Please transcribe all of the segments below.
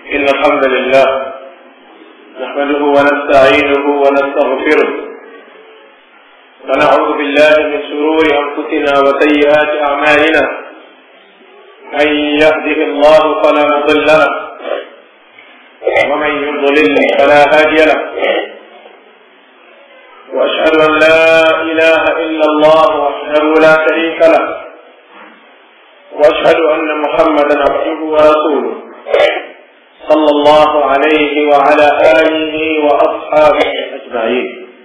إن الحمد لله نحمده ونستعينه ونستغفره ونعوذ بالله من شرور أنفسنا وسيئات أعمالنا من يهده الله فلا مضل له ومن يضلل فلا هادي له وأشهد أن لا إله إلا الله وحده لا شريك له وأشهد أن محمدا عبده ورسوله صلى الله عليه وعلى آله وأصحابه أجمعين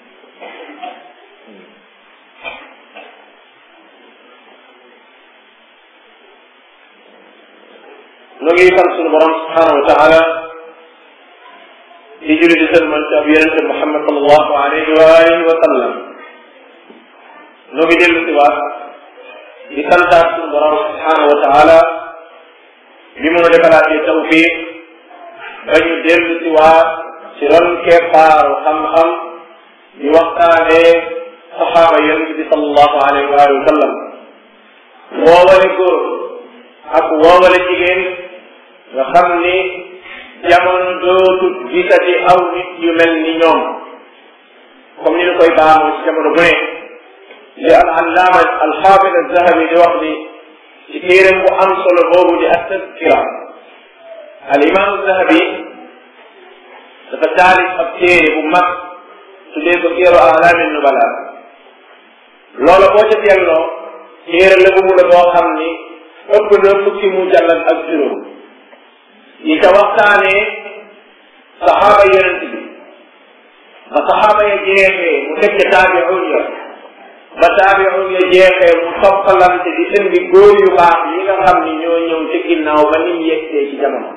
nu ngi sant sunu borom subhanahu wa taala di julli di sëlmal ci ab yonente Muhammad sallallahu alayhi wa alihi wa sallam nu ngi dellu si waat di santaat sunu borom subhanahu wa taala bi mu defalaatee tawfiq ba ñu dellu si waat ci ron keppaaru xam-xam di waxtaanee saxaaba yonente bi sallallahu alayhi wa alihi wa sallam woowale góor ak woowale jigéen nga xam ni jamono dootu gisati aw nit yu mel ni ñoom comme ni ñu koy baamu ci jamono bu ne li al allaama al xaafid al zahabi di wax ni ci téeram bu am solo boobu di at-tazkira al imam zahabi dafa taalif ab téere bu mag tuddee ko téeru alaami nubala loola boo ca delloo téere la bu la boo xam ni ëpp na fukki mu jàllal ak juróom yi ca waxtaanee saxaaba yonent bi ba saxaaba ya jeexee mu teg ca taabi'un ya ba taabi'un ya jeexee mu toppalante di indi góor yu baax yi nga xam ni ñoo ñëw ci ginnaaw ba ni mu yegsee ci jamono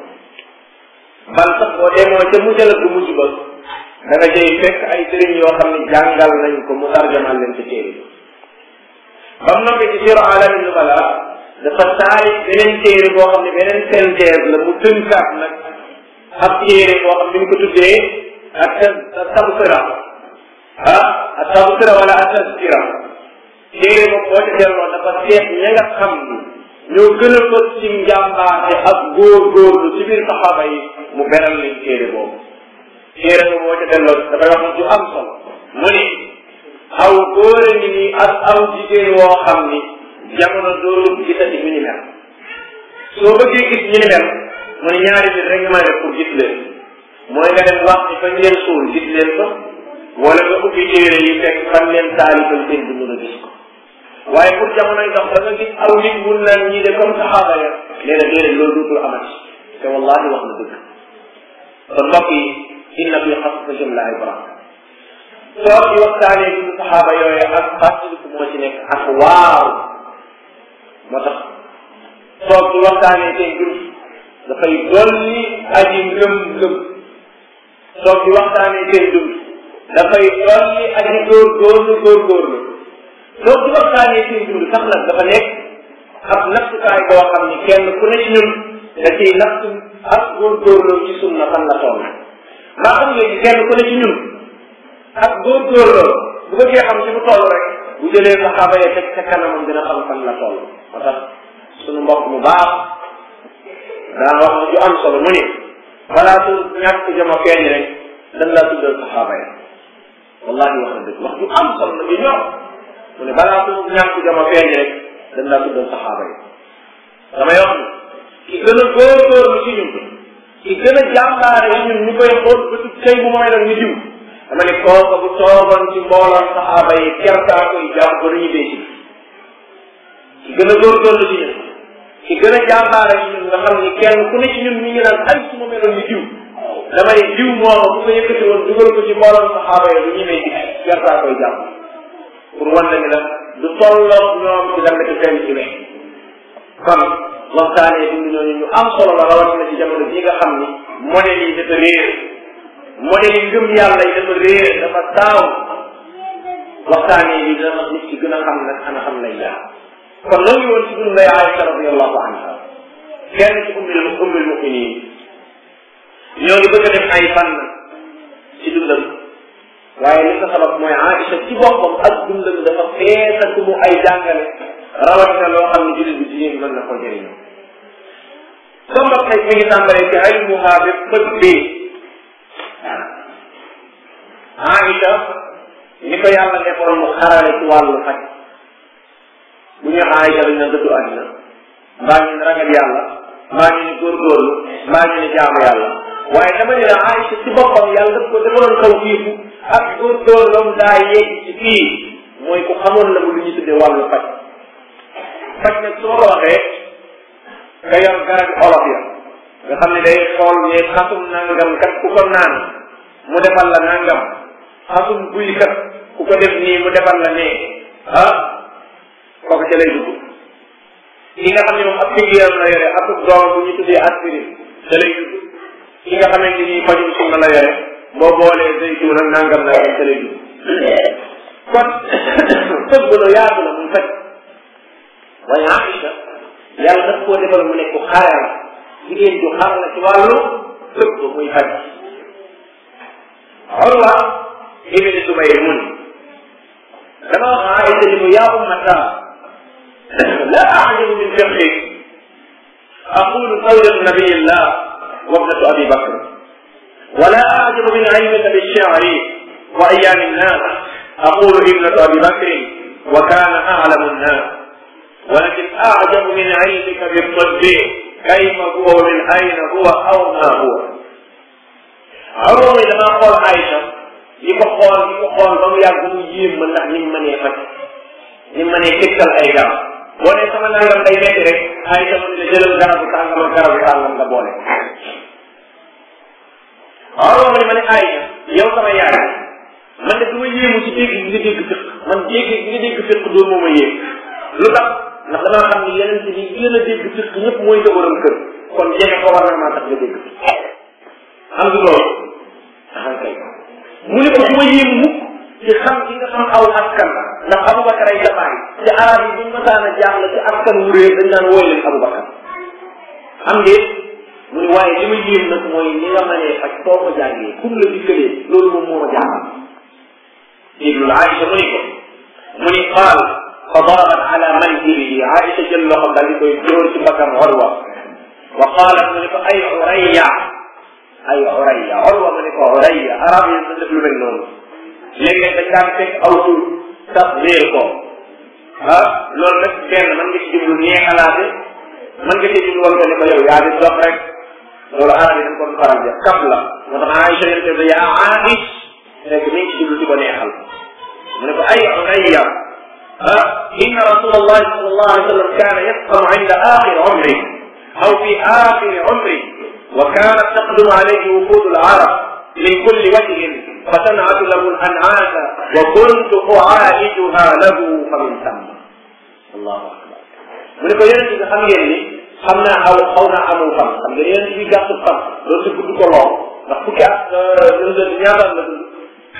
bal sax boo demoo ca mujjal bu mujj ba da nga jëy fekk ay sëriñ yoo xam ne jàngal nañ ko mu tarjamal leen ci téere bi ba mu noppee ci siru alamin nubala dafa taarif beneen téere boo xam ne beneen synthèse la mu tënkaat nag ab téere boo xam ne ñu ko tuddee ak tabsira ah ak tabsira wala ak tazkira téere boobu boo ca delloo dafa seet ña nga xam ni ñoo gën a fës ci njàmbaate ak góor-góorlu ci biir saxaaba yi mu beral leen téere boobu téere boobu boo ca delloo dafay wax ju am solo mu ni aw góor a ngi nii ak aw jigéen woo xam ni jamono dootul gisati ñu ni mel soo bëggee gis ñu ni mel mu ne ñaari nit rek nga mën a def pour gis leen mooy nga dem wax ni fañ leen suul gis leen fa wala nga ubbi téere yi fekk fan leen taalifal seen dund nga gis ko waaye pour jamonoy dox da nga gis aw nit mun naan ñii de comme saxaaba ya nee na déedéet loolu dootul amati te wallahi wax na dëgg kon mbokk yi inna fi xasasihim la ibra soo ci waxtaanee bi saxaaba yooyu ak fàttaliku moo ci nekk ak waaw moo tax toog ci waxtaanee seen dund dafay dolli aji ngëm-ngëm toog ci waxtaanee seen dund dafay dolli aji góorgóorlu góorgóorlu toog ci waxtaanee seen dund sax nag dafa nekk ab nattukaay boo xam ni kenn ku ne ci ñun da ciy natt ak góorgóorlu ci sunna fan la toll maa xam nga kenn ku ne ci ñun ak góorgóorlu bu bëggee xam ci mu toll rek bu jëlee saxaaba ya teg ca kanamam dina xam fan la toll moo tax sunu mbokk mu baax daa wax na ju am solo mu ni balaa su ñàkk jama feeñ rek dañ laa tuddal saxaaba ya wallahi wax na dëgg wax ju am solo la ju ñor mu ne balaa su ñàkk jama feeñ rek dañ laa tuddal saxaaba ya damay wax ni ki gën a góorgóorlu ci ñun ki gën a jàmbaare ci ñun ñu koy xool ba tut tey bu mooy nag ñu diw dama ne kooka bu toogoon ci mbooloon saxaaba yi kertaa koy jàmm ba nañu bee ci ki gën a góorgóorlu ci ñun ki gën a jàmbaare ci ñun nga xam ni kenn ku ne ci ñun mi ngi naan ay su ma meloon ni diw dama ne diw mooma bu ko yëkkati woon dugal ko ci mbooloon saxaaba yi du ñemee ci kertaa koy jàmm pour wan la ni la du tolloo ñoom ci dama ci fenn ci wex kon waxtaanee dund ñooñu ñu am solo la rawatina ci jamono bii nga xam ni modèle yi dafa réer modèle yi ngëm yàlla yi dafa réer dafa taaw waxtaanee yi dana nit ci gën a xam nag ana xam lay jaar kon noo ngi woon ci dund lay Aïcha radiallahu anha kenn ci ummil ummil muminin ñoo ngi bëgg a def ay fan ci dundam waaye li ko sabab mooy Aïcha ci boppam ak dundam dafa feesa ku mu ay jàngale rawatina loo xam ne jullit bi jigéen mën na ko jëriñoo somba xëy mi ngi tàmbalee ci ilmuha bi bët bi Aïcha ni ko yàlla defoon mu xarale ci wàllu faj bu ñu Aïcha dañ na dëddu àddina mbaa ñu ne ragal yàlla mbaa ñu ne góorgóorlu mbaa ñu ne jaamu yàlla waaye dama ne la Aïcha ci boppam yàlla daf ko defaloon kaw fiifu ak góorgóorloom daa yegg ci fii mooy ku xamoon la bu lu ñu tuddee wàllu faj faj nag su ma ko waxee nga yor garab olof ya nga xam ne day xool ne xasum nangam kat ku ko naan mu defal la nangam xasum buy kat ku ko def nii mu defal la nee ah kooku ca lay dugg ki nga xam ne moom ab figéeram la yore ak doom bu ñu tuddee aspirine ca lay dugg ki nga xamante ni fajum sunna la yore boo boolee zeytuun ak nangam nangam ca lay dugg kon tëbb lu yaatu la muy faj waaye Aïcha yàlla daf koo defal mu nekk xare la jigéen ju xar la ci wàllu tëbb muy faj Urwa ibn Zubayr mun dama wax Aïcha ni ko yaa ummata la ajabu min fiqhik aqulu zawjatu nabiyillah wa ibnatu abi bakr ولا أعجب من علمك بالشعر وأيام الناس أقول ابنة أبي بكر وكان أعلم الناس ولكن أعجب من علمك بالطب كيف هو ومن أين هو أو ما هو عمر لما قال عائشة li ko xool li ko xool ba mu yàgg mu yéem ma ndax ni mu mënee faj ni mu mënee tegtal ay garab boo nee sama nangam day nekk rek ay sama ne jëlal garabu tàngam ak garabu tàngam nga boole waaw ma ne ma ne ay yow sama yaay man de du ma yéemu ci dégg gi nga dégg fiq man dégg gi nga dégg fiq doo moo ma yéem lu tax ndax damaa xam ni yeneen ci bi gën a dégg fiq ñëpp mooy sa borom kër kon jege ko war na maa tax nga dégg xam nga loolu xam kay mu ne ko du ma yéem mukk ci xam gi nga xam aw askan ndax Aboubacar ay jabaay ci arab yi buñ masaan a jaaxle ci askan wu réer dañ naan wooy leen Aboubacar xam ngeen mu ne waaye li ma yéem nag mooy ni nga mënee faj soo ko jàngee kum la dikkalee loolu moom moo ma jaaxal déglul Aïcha mu ni ko mu ni qaal fa darabat ala mankibihi Aïcha jël loxo daal di koy jóor ci bakkan Urwa wa qaalat mu ni ko ay Urayya ay Urayya Urwa mu ni ko Urayya arab yi dañ def lu mel noonu léeg-léeg dañ daan fekk aw tur sax réer ko ah loolu nag benn mën nga ci jublu neexalaate mën nga ci jublu woon ko ne ko yow yaa di dox rek loolu arab yi dañ ko faral def kab la moo tax Aïcha yéen te yaa Aïch fekk mi ngi ci jublu di ko neexal mu ne ko ay Urayya ah inna rasulallahi sallallahu alayhi wa sallam kaana yasqamu inda axiri umri aw fi axiri umri wa kaanat taqdumu alayhi wufuud al-arab min kulli wajhin fatan'atu lahu al-an'aata wa kuntu u'aalijuha lahu fa min thamma allahu akbar mu ne ko yonent bi xam ngeen ni xam naa aw xaw naa amul fan xam ngeen yonent bi gàttu fan loolu si gudd ko lool ndax fukki at ñaata la dund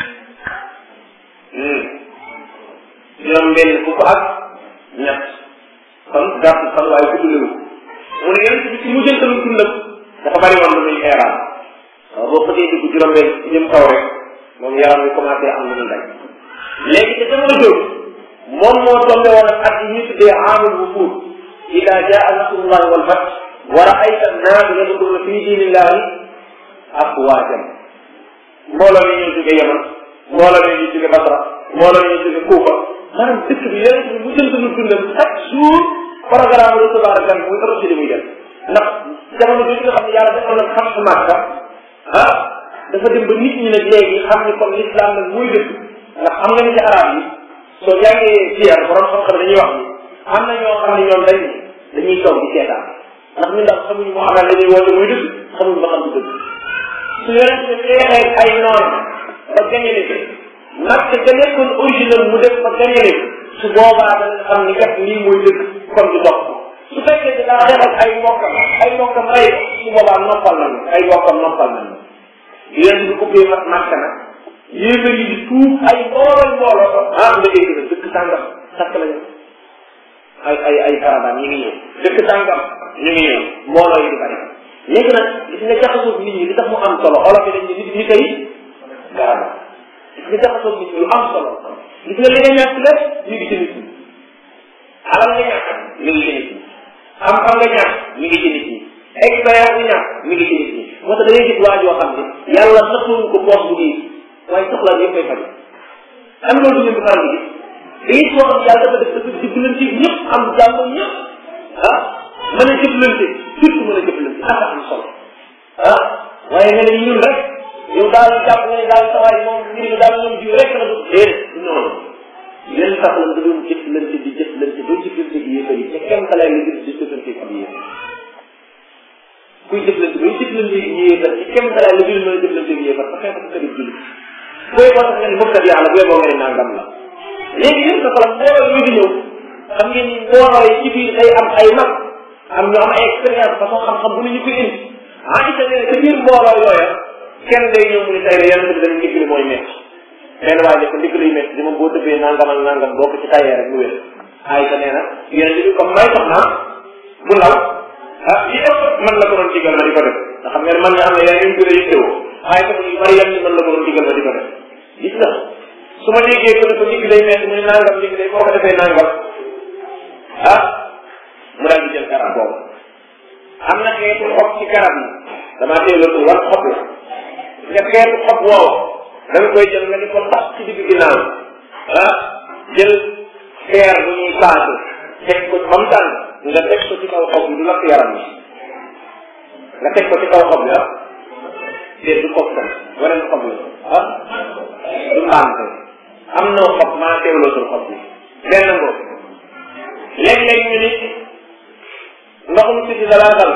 juróom benn fukk ak ñett kon gàtt fan waaye gudd lewu mu ne yonent bi ci mu jëntalu dundam dafa bari woon lu muy xeeraan waaw boo xëtee dugg juróom benn jëm kaw rek moom yaram wi commencé am lu muy daj léegi te jamono jooju moom moo tombé woon ak at yi ñuy tuddee aamul wufuud ida jaa nasrullahi wal fath wa raayta annaasa yadxuluuna fi diinillahi afwaajan mbooloo mi ñuy jóge Yaman mbooloo mi ñuy jóge Basra mbooloo mi ñuy jóge Kuufa maanaam dëkk bi yonent bi mu jënd lu dundam chaque jour programme recevoir gan muy ëpp ci li muy def ndax jamono bi nga xam ne yàlla defoon na xam su Màkka ah dafa dem ba nit ñi nag léegi xam ni comme l'islam nag muy dëkk ndax xam nga ni ci arab yi soo jàngee siyar borom xam-xam dañuy wax ni am na ñoo xam ne ñoom dañ dañuy toog di seetaan ndax ñu ndax xamuñu moo xamal la ñuy woote muy dëgg xamuñu ba xam du dëgg su yonent bi feexee ay noon ba gañale ko nag te ga nekkoon original mu def ba gañale ko su boobaa dana xam ni kat lii mooy dëgg kon du dox su fekkee da daa xeex ak ay mbokkam ay mbokkam rey ko su boobaa noppal nañu ay mbokkam noppal nañu yonent bi ubbee mat màkk nag yéefar yi di tuub ay mbooloo mbooloo ah nga dégg na dëkk sàngam takk lañu ay ay ay caravane ñu ngi ñëw dëkk sàngam ñu ngi ñëw mbooloo yi di bari léegi nag gis nga jaxasoo nit ñi li tax mu am solo olof yi dañ ne nit ñi tey garab gis nga jaxasoo nit ñi lu am solo gis nga li nga ñàkk lépp ñu ngi ci nit ñi alal nga ñàkk mi ngi ci nit ñi xam-xam nga ñàkk mi ngi ci nit ñi expérience bu ñàkk mi ngi ci nit ñi moo tax da ngay gis waa joo xam ne yàlla nattuñ ko poos bu diis waaye soxla yëpp koy faj am loolu ngeen ko faral di gis da ngay koo xam yàlla dafa def dafa jëflante ñëpp am jàmm ñëpp ah mën a jëflante surtout mën a jëflante ak am solo ah waaye nga ne ñun rek yow daal jàpp nga ne daal sawaay moom mbir mi daal ñoom jiw rek la du déedéet noonu leen tax la nga doon jëflante di jëflante doo jëflante gi yéefar yi te kenn xalaat nga gis di jëflante ak yéefar kuy jëflante bay jëflante ak yéefar ci kenn xalaat nga gis mën a jëflante ak yéefar parce que ko kadi julli booy boo tax nga ne mëkkat yàlla booy boo nga ne nangam la léegi yéen sa falam mbooloo yu di ñëw xam ngeen ni mbooloo yi ci biir day am ay mag am ñu am ay expérience façon xam-xam bu ne ñu koy indi ah isa nee ca biir mbooloo yooya kenn day ñëw mu ne tey rek yàlla dañu ndigli mooy métti benn waaye ne ko ndigli yu métti di moom boo tëbbee nangam ak nangam boo ko ci tayee rek mu wér ah isa nee na yéen li comme may sox naa bu law ah li ëpp man la ko doon digal ma di ko def nga xam nga ne man nga xam ne yaa ngi gën a yittewoo waaye tam yu bari yan ni man la ko doon digal ma di ko def gis nga su ma déggee ko ne ko ndigli day métti mu ne nangam ndigli day boo ko defee nangam ah mu daal di jël garab boobu am na xeetu xob ci garab yi damaa teelatu war xob la nga xeetu xob woowu da nga koy jël nga di ko tax ci digg ginnaaw ah jël xeer bu ñuy paase teg ko ba mu tànn nga teg ko ci kaw xob bi du lakk yaram bi nga teg ko ci kaw xob bi ah déet du xob tam waneen xob la ah du mbaante am na xob maa teewlootul xob bi benn ngoo léeg-léeg ñu ni ndoxum si di dalaa dal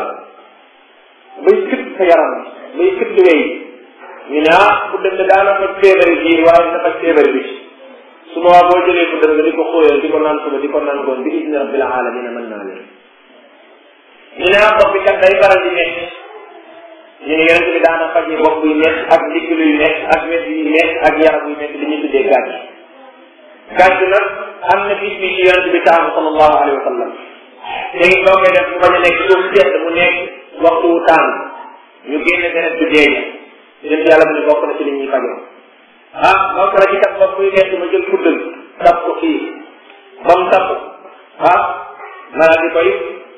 bay këpp sa yaram bay këpp wey ñu ne ah bu dem de daana faj feebari biir waaye dina faj feebari bi su ma waa boo jëlee bu dem nga di ko xóoyal di ko naan suba di ko naan goon bi idni rabbil alamina mën naa leen ñu ne ah bopp bi kat day faral di nekk ñu ne yonent bi daana faje bopp buy nekk ak ndigg luy nekk ak wet yuy nekk ak yaram buy nekk li ñuy tuddee gàcc gàcc nag am na bis bi ci yonent bi taamu sallallahu alayhi wa sallam léegi boo koy def mu bañ a nekk suuf sedd mu nekk waxtu wu tàng ñu génne deret bu dee yéen yàlla mu ne bokk na ci li ñuy fajoo ah bokk na ci kat bopp buy nekk ma jël kuddal tap ko fii ba mu tapp ah naa di koy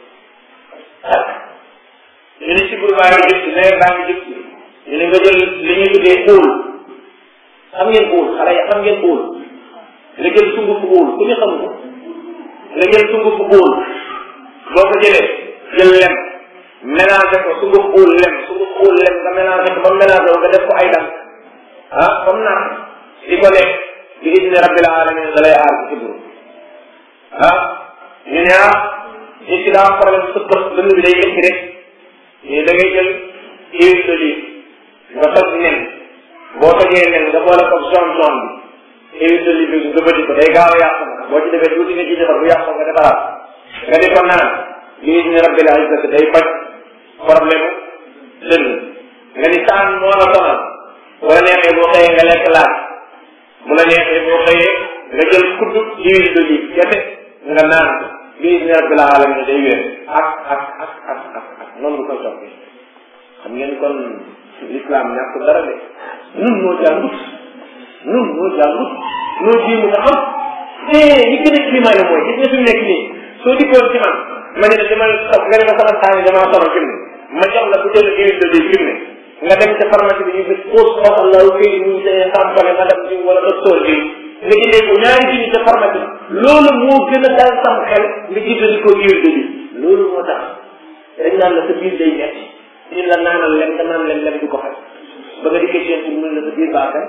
ñu ne si bur baa ngi jub si nawet baa ngi jub si ñu ne nga jël li ñuy tuddee uul xam ngeen uul xale ya xam ngeen uul nga jël sunguf uul ku ñu xam ko nga jël sunguf uul boo ko jëlee jël lem mélangé ko sunguf uul lem sunguf uul lem nga mélangé ko ba mélangé ko nga def ko ay dam ah comme naan di ko lekk bi idni rabbil alamin da lay aar ci buru ah ñu ne ah nit ki daa am problème sa bët dënn bi day métti rek ñu da ngay jël huile d'olive nga toj nen boo tojee nen nga boole ko zone zone bi huile d'olive bi nga bëti ko day gaaw a yàqu nag boo ci defee tuuti nga ci defar bu yàqu nga defaraat nga di ko naan bi idni rabbil izzati day faj problème dënn nga ni taan moo la sonal bu la neexee boo xëyee nga lekk laaj bu la neexee boo xëyee nga jël kudd huile d'olive kese nga naan ko bi idni rabbil alamin day wér ak ak ak ak ak ak noonu nga koy toppee xam ngeen kon l'islam ñàkk dara de nun noo jàngut nun noo jàngut noo jiimu nga xam eh li gën a climat mooy gis nga fi mu nekk nii soo dikkoon ci man ma ne la dama nga ne ma sama saa yi damaa sonal fi mu ne ma jox la bu jël huile d'olive fi mu ne nga dem ca pharmacie bi ñu gis pause xoosal la këy ñu see sampale ma dem ci wala docteur bi nga jëndee ko ñaari junni ca pharmacie loolu moo gën a dal sam xel nga jëfandikoo huile d'olive loolu moo tax dañ naan la sa biir day metti ñun la naanal lem nga naan lem lem du ko xaj ba nga dikkee seen pour mun la sa biir baaxee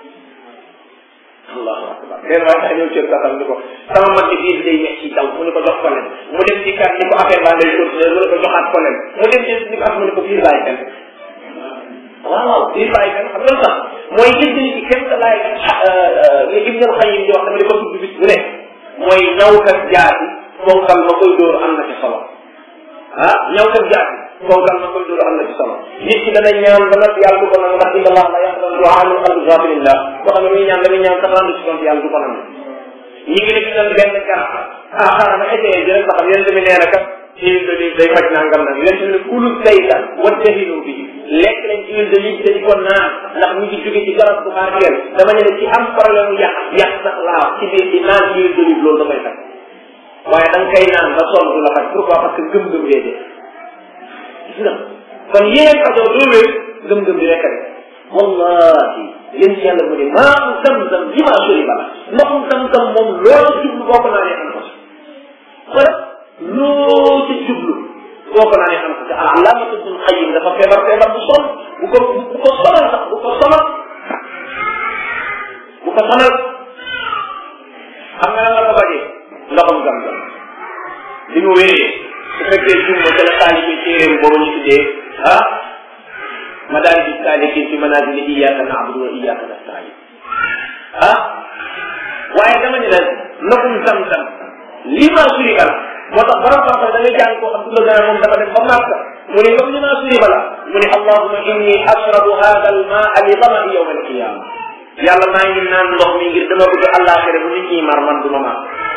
allahu akbar benn waaye sax ñëw cër saxam ni ko sama mag ci biir day metti daw mu ne ko jox ko lem mu dem ci kat ni ko affaire baa ngay continuer mu ne ko joxaat ko lem mu dem ci ni ko af mu ne ko biir bàyyi kan waaw biir bàyyi kan xam nga sax mooy gis ni ci kenn laay li Ibn al-Qayyim di wax dama di ko tudd bis bu ne mooy ñawkat jaati fonkal ma koy dóor am na ci solo ah ñawkat jaati fonkal ma koy dóor am na ci solo nit ki dana ñaan ba nag yàlla du ko nangu ndax inna allah la yaqbalu du'a min qalbi ghafilillah boo xam ne muy ñaan dañuy ñaan quatre-vingt ci compte yàlla du ko nangu ñi ngi def nan benn garab ah xaaral ma essayé jël ba xam yéen tamit nee na kat huile d'olive day faj nangam nag yéen tamit kulu saytan wattahinu bi lekk leen ci huile d'olive dañu ko naan ndax ñu ngi jóge ci garab bu barkeel dama ne ci am problème mu yàq yàq sax laa ci biir di naan huile d'olive loolu da koy faj waaye da nga koy naan ba sonn du la faj pourquoi parce que gëm-gëm ngay def gis nga kon yéen fajoo doo wér gëm-gëm bi rek rek wallahi yéen ci yàlla mu ne maa zam-zam li maa sori bala ndoxum zam-zam moom loo ci jublu boo ko naanee am ko ci wala loo ci jublu boo ko naanee am ko ci alaamatu ibn Qayyim dafa feebar feebar bu sol bu ko bu ko sonal sax bu ko sonal bu ko sonal xam nga lan la ko bajee ndoxum zam-zam li mu wéree su fekkee jumba ca la taalibi téeréem boobu ñu tuddee ah madaarij saalikiin fi manaazil iyyaaka na'budu wa iyyaaka nasta'iin ah waaye dama ne la ndoxum zam-zam li ma suri bala moo tax borom xam-xam da ngay jàng koo xam du la gën a moom dafa dem ba Màkka mu ne comme li ma suri bala mu ne allahumma inni ashrabu haadha al-maa'a li damai yawma al-qiyaama yàlla maa ngi naan ndox mi ngir dama bëgg àllaaxira bu nit ñi mar man du ma mar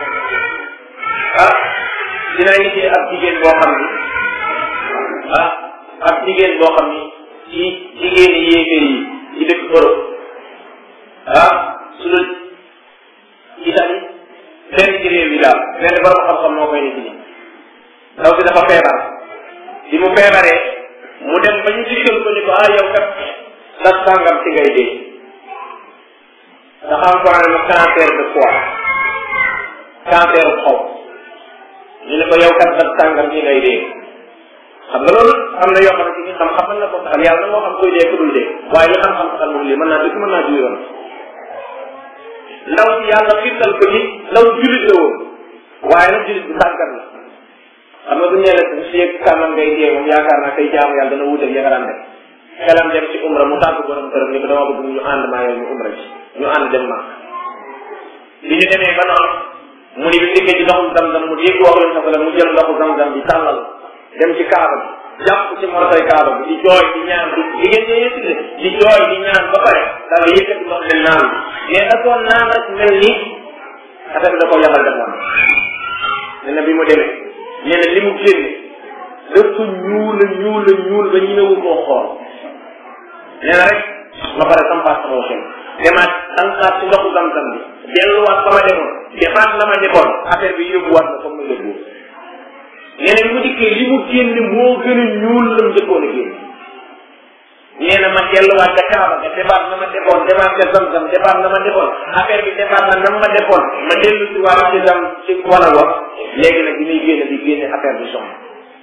ah dinaa gisee ab jigéen boo xam ni ah ab jigéen boo xam ni ci jigéeni yéeféer yi ci dëkk Europe ah su dul Italie benn ci réew yi daal benn borom xam-xam moo koy nit ñi ndaw si dafa feebar bi mu feebaree mu dem ba ñu dikkal ko ni ko ah yow kat sas sàngam ci ngay dee dafa am ko ne cancer de foie cancer xaw ñu ne ko yow kat sas sàngam ci ngay dee xam nga loolu am na yoo xamante ni xam-xam mën na ko saxal yàlla na moo xam koy dee ku dul dee waaye li xam-xam saxal moom lii mën naa dëgg mën naa juy yoon ndaw si yàlla xiirtal ko ci ndaw julit la woon waaye nag julit bu sàggat la xam nga bu ñu la si yëg kàmmam ngay dee moom yaakaar naa tey jaamu yàlla dana wuuteeg ya nga daan def xelam dem ci umra mu tàgg borom këram ni ko dama bëgg ñu ànd maa yow ñu umra ci ñu ànd dem ma bi ñu demee ba noonu mu ni bi dikkee ci ndoxum zam-zam mu dégg wax leen safala mu jël ndoxu zam-zam bi tàllal dem ci kaaba bi jàpp ci mortay kaaba bi di jooy di ñaan di jigéen ñi yëpp di jooy di ñaan ba pare daal di yëkkati ndox mi naan bi mais da koo naan rek mel ni affaire bi da koo yabal dem woon nee na bi mu demee nee na li mu génne dafa ñuul la ñuul la ñuul ba ñemewu koo xool nee na rek ma pare sampaat sama xel demaat tànqaat ci ndoxu zam-zam bi delluwaat fa ma demoon defaat la ma defoon affaire bi yóbbuwaat ma comme ma yóbbu nee na bi mu dikkee li mu génne moo gën a ñuul la mu njëkkoon a génne nee na ma delluwaat ca Kaaba ga defaat na ma defoon defaat ca Zamzam defaat na ma defoon affaire bi defaat na nam ma defoon ma dellu si waat ci dam ci wala wax léegi nag bi muy génne di génne affaire bi soxna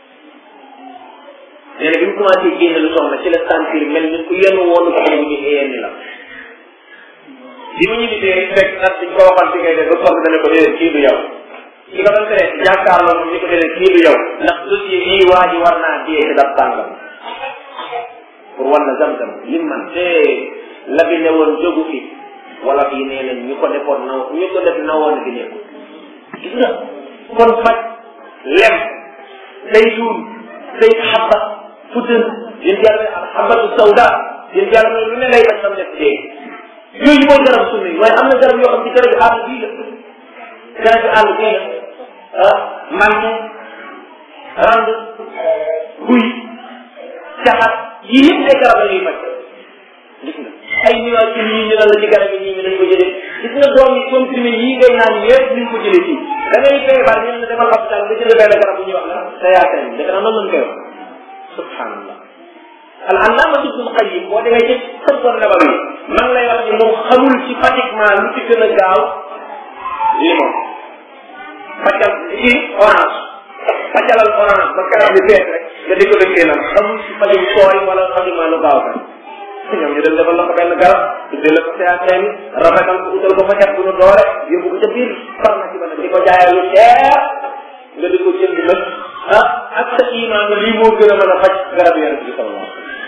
nee na bi mu commencé génne lu soxna ci la sentir mel ni ku yenn woonu ko bu ñu yenni la bi mu ñibbisee rek fekk nag dañ ko waxal ci ngay def ba soxna dana ko déedéet kii du yow ki nga doon tere jàkkaarloo moom ni ko déedéet kii du yow ndax dossier yii waa ji war naa dee ci dab tàngam pour wan na zam-zam lim man te la fi newoon jógu fi wala fii nee nañ ñu ko defoon naw ñu ko def nawoon fi nekku gis nga kon faj lem day suul day xabba fuddën yéen yàlla al xabatu sawda yéen yàlla lu ne lay def sam def dee yooyu mooy garab sunna yi waaye am na garab yoo xam ci garab àll bii la garab àll bii la ah man rand guy caxat yii yëpp ay garab la ñuy faj gis nga ay nuage yi ñu ne la ci garab yi ñii ñu dañ ko jëlee gis nga doom yi comprimé yii ngay naan yëpp ñu ko jëlee fii da ngay feebar ñu ne demal hôpital nga jënd benn garab bu ñuy wax la sayaateen defe naa noonu lañ koy wax subhanallah al allama ibnul qayyim boo demee ci tëbban nabawi man lay wax ni moom xamul ci pratiquement lu ci gën a gaaw limon paccal ci orange paccalal orange ba garab bi fees rek nga di ko dëkkee nag xamul ci fajum sooy wala pratiquement lu gaaw kan ñoom ñu dem defal la ko benn garab tuddee la ko sayaateen rafetal ko utal ko faccat bu nu doore yóbbu ko ca biir pharmacie ba nag di ko jaayee lu cher nga di ko jënd nag ah ak sa iman nga lii moo gën a mën a faj garab yonent bi sallallahu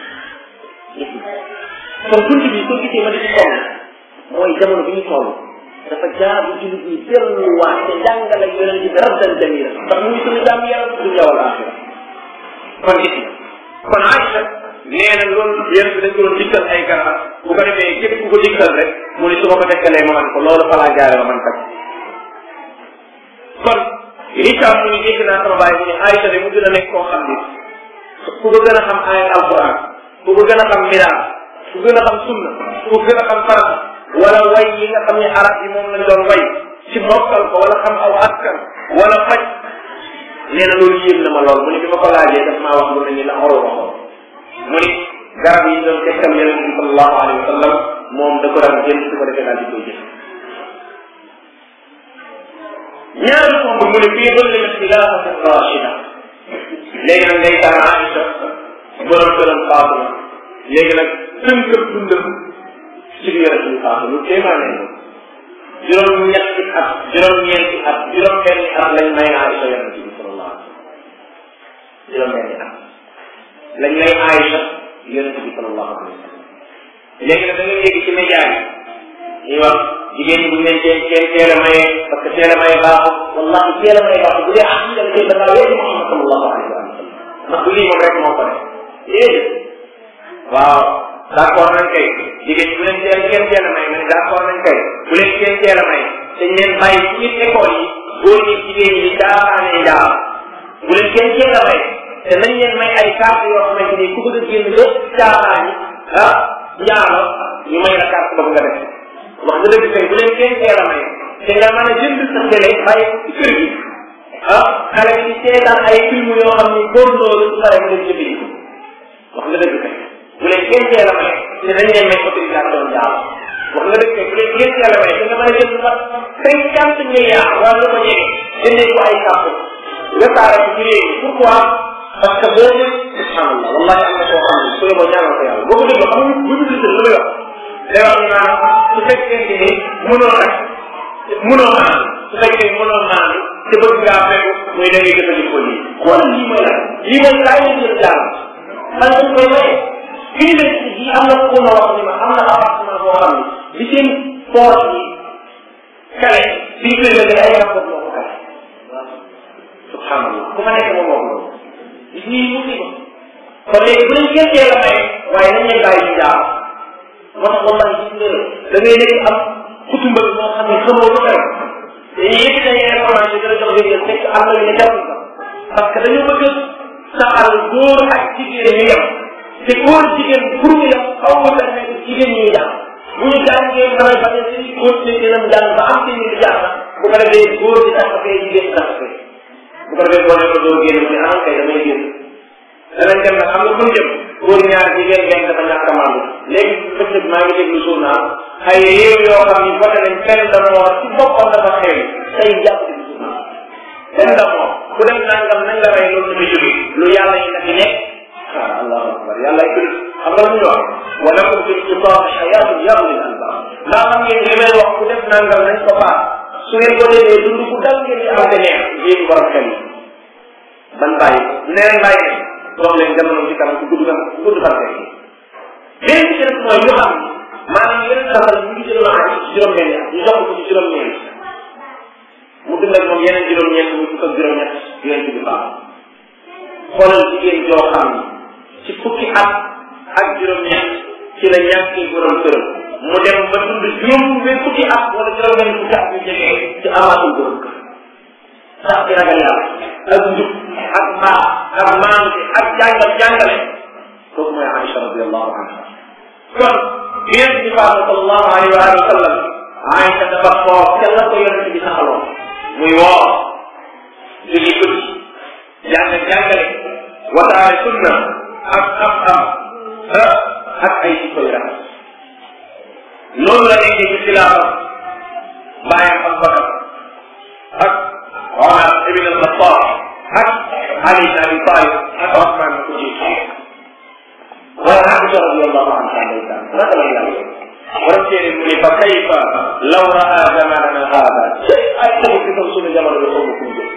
kon tuuti bi soo gisee ma di ci toll mooy jamono bi ñu toll dafa jaabu jullit ñi delluwaat te jàngale yonent bi rabdan jamila ndax muy suñu jàmm yaram dunya wal axira kon gis kon Aïcha nee na loolu yonent bi dañ ko doon dikkal ay garab bu ko defee képp ku ko dikkal rek mu ne su ma ko tekkalee ma man ko loolu fa laa jaare ma man faj kon Richard mu ni dégg naa sama baay mu ne Aïcha de mu gën a nekk koo xam ni ku ko gën a xam ay alquran ku ko gën a xam miraas ku gën a xam sunna ku gën a xam farata wala way yi nga xam ne arab yi moom lañ doon way ci mokkal ko wala xam aw askan wala faj nee na loolu yéem na ma lool mu ni bi ma ko laajee daf maa wax lu mel ni la xoroo waxoon mu ni garab yi doon tekkal yonent bi sallallahu alayhi wa sallam moom da ko daan jël su ko defee daal di koy jël ñaari tomb mu ne fii doon limit xilaafati rachida léegi nag ngay taan Aïcha borom këram faatu na léegi nag tënkëb dundam ci biir yonent bi faatu lu téemaane ko juróom ñetti at juróom ñeenti at juróom benni at lañ may Aïcha yonent bi sallallahu alayhi wa juróom benni at lañ may Aïcha yonent bi sallallahu alayhi wa sallam léegi nag da nga yéegi ci média yi ñuy wax jigéen ñi bu ñu leen teel teel teel a maye parce que teel a maye baaxul wallahi teel a maye baaxul bu dee ah ñu dem da ngaa wéegi Muhammad sallallahu alayhi wa sallam ndax bu lii moom rek moo ko def déedéet waaw d' accord nañ kay jigéen ñi bu leen teel kenn teel a maye nga ne d' accord nañ kay bu leen kenn teel a maye dañ leen bàyyi ci biir école yi góor ñi jigéen ñi di caaxaanee njaam bu leen kenn teel a maye te nañ leen may ay carte yoo xamante ni ku bëgg a génn ba caaxaan yi ah njaalo ñu may la carte boobu nga def wax nga dëgg kay bu leen kenn teel a may te nga mën a jënd sa télé bàyyi ko ci kër gi ah xale bi di seetaan ay film yoo xam ni góor loolu su paree mu dem jëndi ko wax nga dëgg kay bu leen kenn teel a may te dañ leen may autorisation njaalo wax nga dëgg kay bu leen kenn teel a may te nga mën a jënd sax cinquante milliards wala lu ko jege jëndee ko ay kàpp nga taara ko ci réew pourquoi parce que boo ne subhanallah wallahi am na koo xam ne su yeboo ñaanal ko yàlla boo ko dégloo xam nga bu ñu gisee lu lay wax day wax naan su fekkee ni mënoo nag mënoo naan su fekkee mënoo naan te bëgg ngaa fekk muy da ngay jëfandikoo lii xoolal lii mooy lan lii mooy laay leen jël jàll man dañ koy maye université yi am na ku ma wax ni ma am na appartement boo xam ne li seen poche yi kale bi ñu koy lëkkale ay rapport moo ko kale subhanallah ku ma nekk moom moo ko loolu gis nii musiba kon léegi bu leen kenn teel a maye waaye nañ leen bàyyi ñu jaar moo tax wallahi gis nga da ngay nekk am kutumbal moo xam ne xamoo lu xew dañuy yëkkati ay information dina jox wér fekk am na ñu ne jarul sax parce que dañoo bëgg saxal góor ak jigéen ñu yem te góor jigéen pour ñu yem xaw ma permettre jigéen ñuy jàng bu ñu jàngee mën a bañ a si continuer seen am jàng ba am seen i jàng bu ko defee góor di tax fee jigéen tax fee bu ko defee boo ne ko doo génn ci anam kay damay génn danañ dem nag xam nga fu ñu jëm góor ñaar jigéen benn dafa ñàkk a màndu léegi bëccëg maa ngi déglu journal ay réew yoo xam ni voté nañ kenn da moo ci boppam dafa xew tey jàpp déglu journal kenn da moo ku dem nangam nañ la rey loolu dafa jóge lu yàlla yi nag nekk ah allahu akbar yàlla ay bëri xam nga lu ñu wax wa lakum fi lkitaab xayaatun ya ulil albab ndax xam ngeen li may wax ku def nangam nañ ko baax su ngeen ko defee dund bu dal ngeen di am te neex yéen borom xel yi ban bàyyi neen bàyyi ne dox leen jamono ci kanam ku gudd fan ku gudd fan rek beneen bi ci def mooy ñu xam maanaam yeneen safar ñu ngi jëloon ak ci juróom-benn ñu jox ko ci juróom-ñeent mu dund ak moom yeneen juróom-ñeent muy fukk ak juróom-ñett yonent bi baax xoolal jigéen joo xam ni ci fukki at ak juróom-ñett ci la ñàkkee borom këram mu dem ba dund juróom benn fukki at wala juróom-benn fukki at yu jege ci amaatul borom kër sax ci ragal yàlla ak njub ak mbaax ak maante ak jàngal jàngale kooku mooy Aïcha radiallahu anha kon yonent bi faatu sallallahu alayhi wa alihi wa sallam Aïcha dafa xool ca la ko yonent bi saxaloon muy woor julli guddi jàng jàngale wataare sunna ak am am ak ay jikko yu rafet noonu la nekkee ci xilaafa bàyyam ak bakar ak Omar ibn al-Khattab ak Ali ibn Abi Talib ak Osman ko jiitu waaye Aïcha radiyallahu anha ndeysaan naka la yàlla borom téere mu ne fa kayfa law raa zamanana haada ay taxu fi tam sunu jamono bi xaw ma fu mu jëm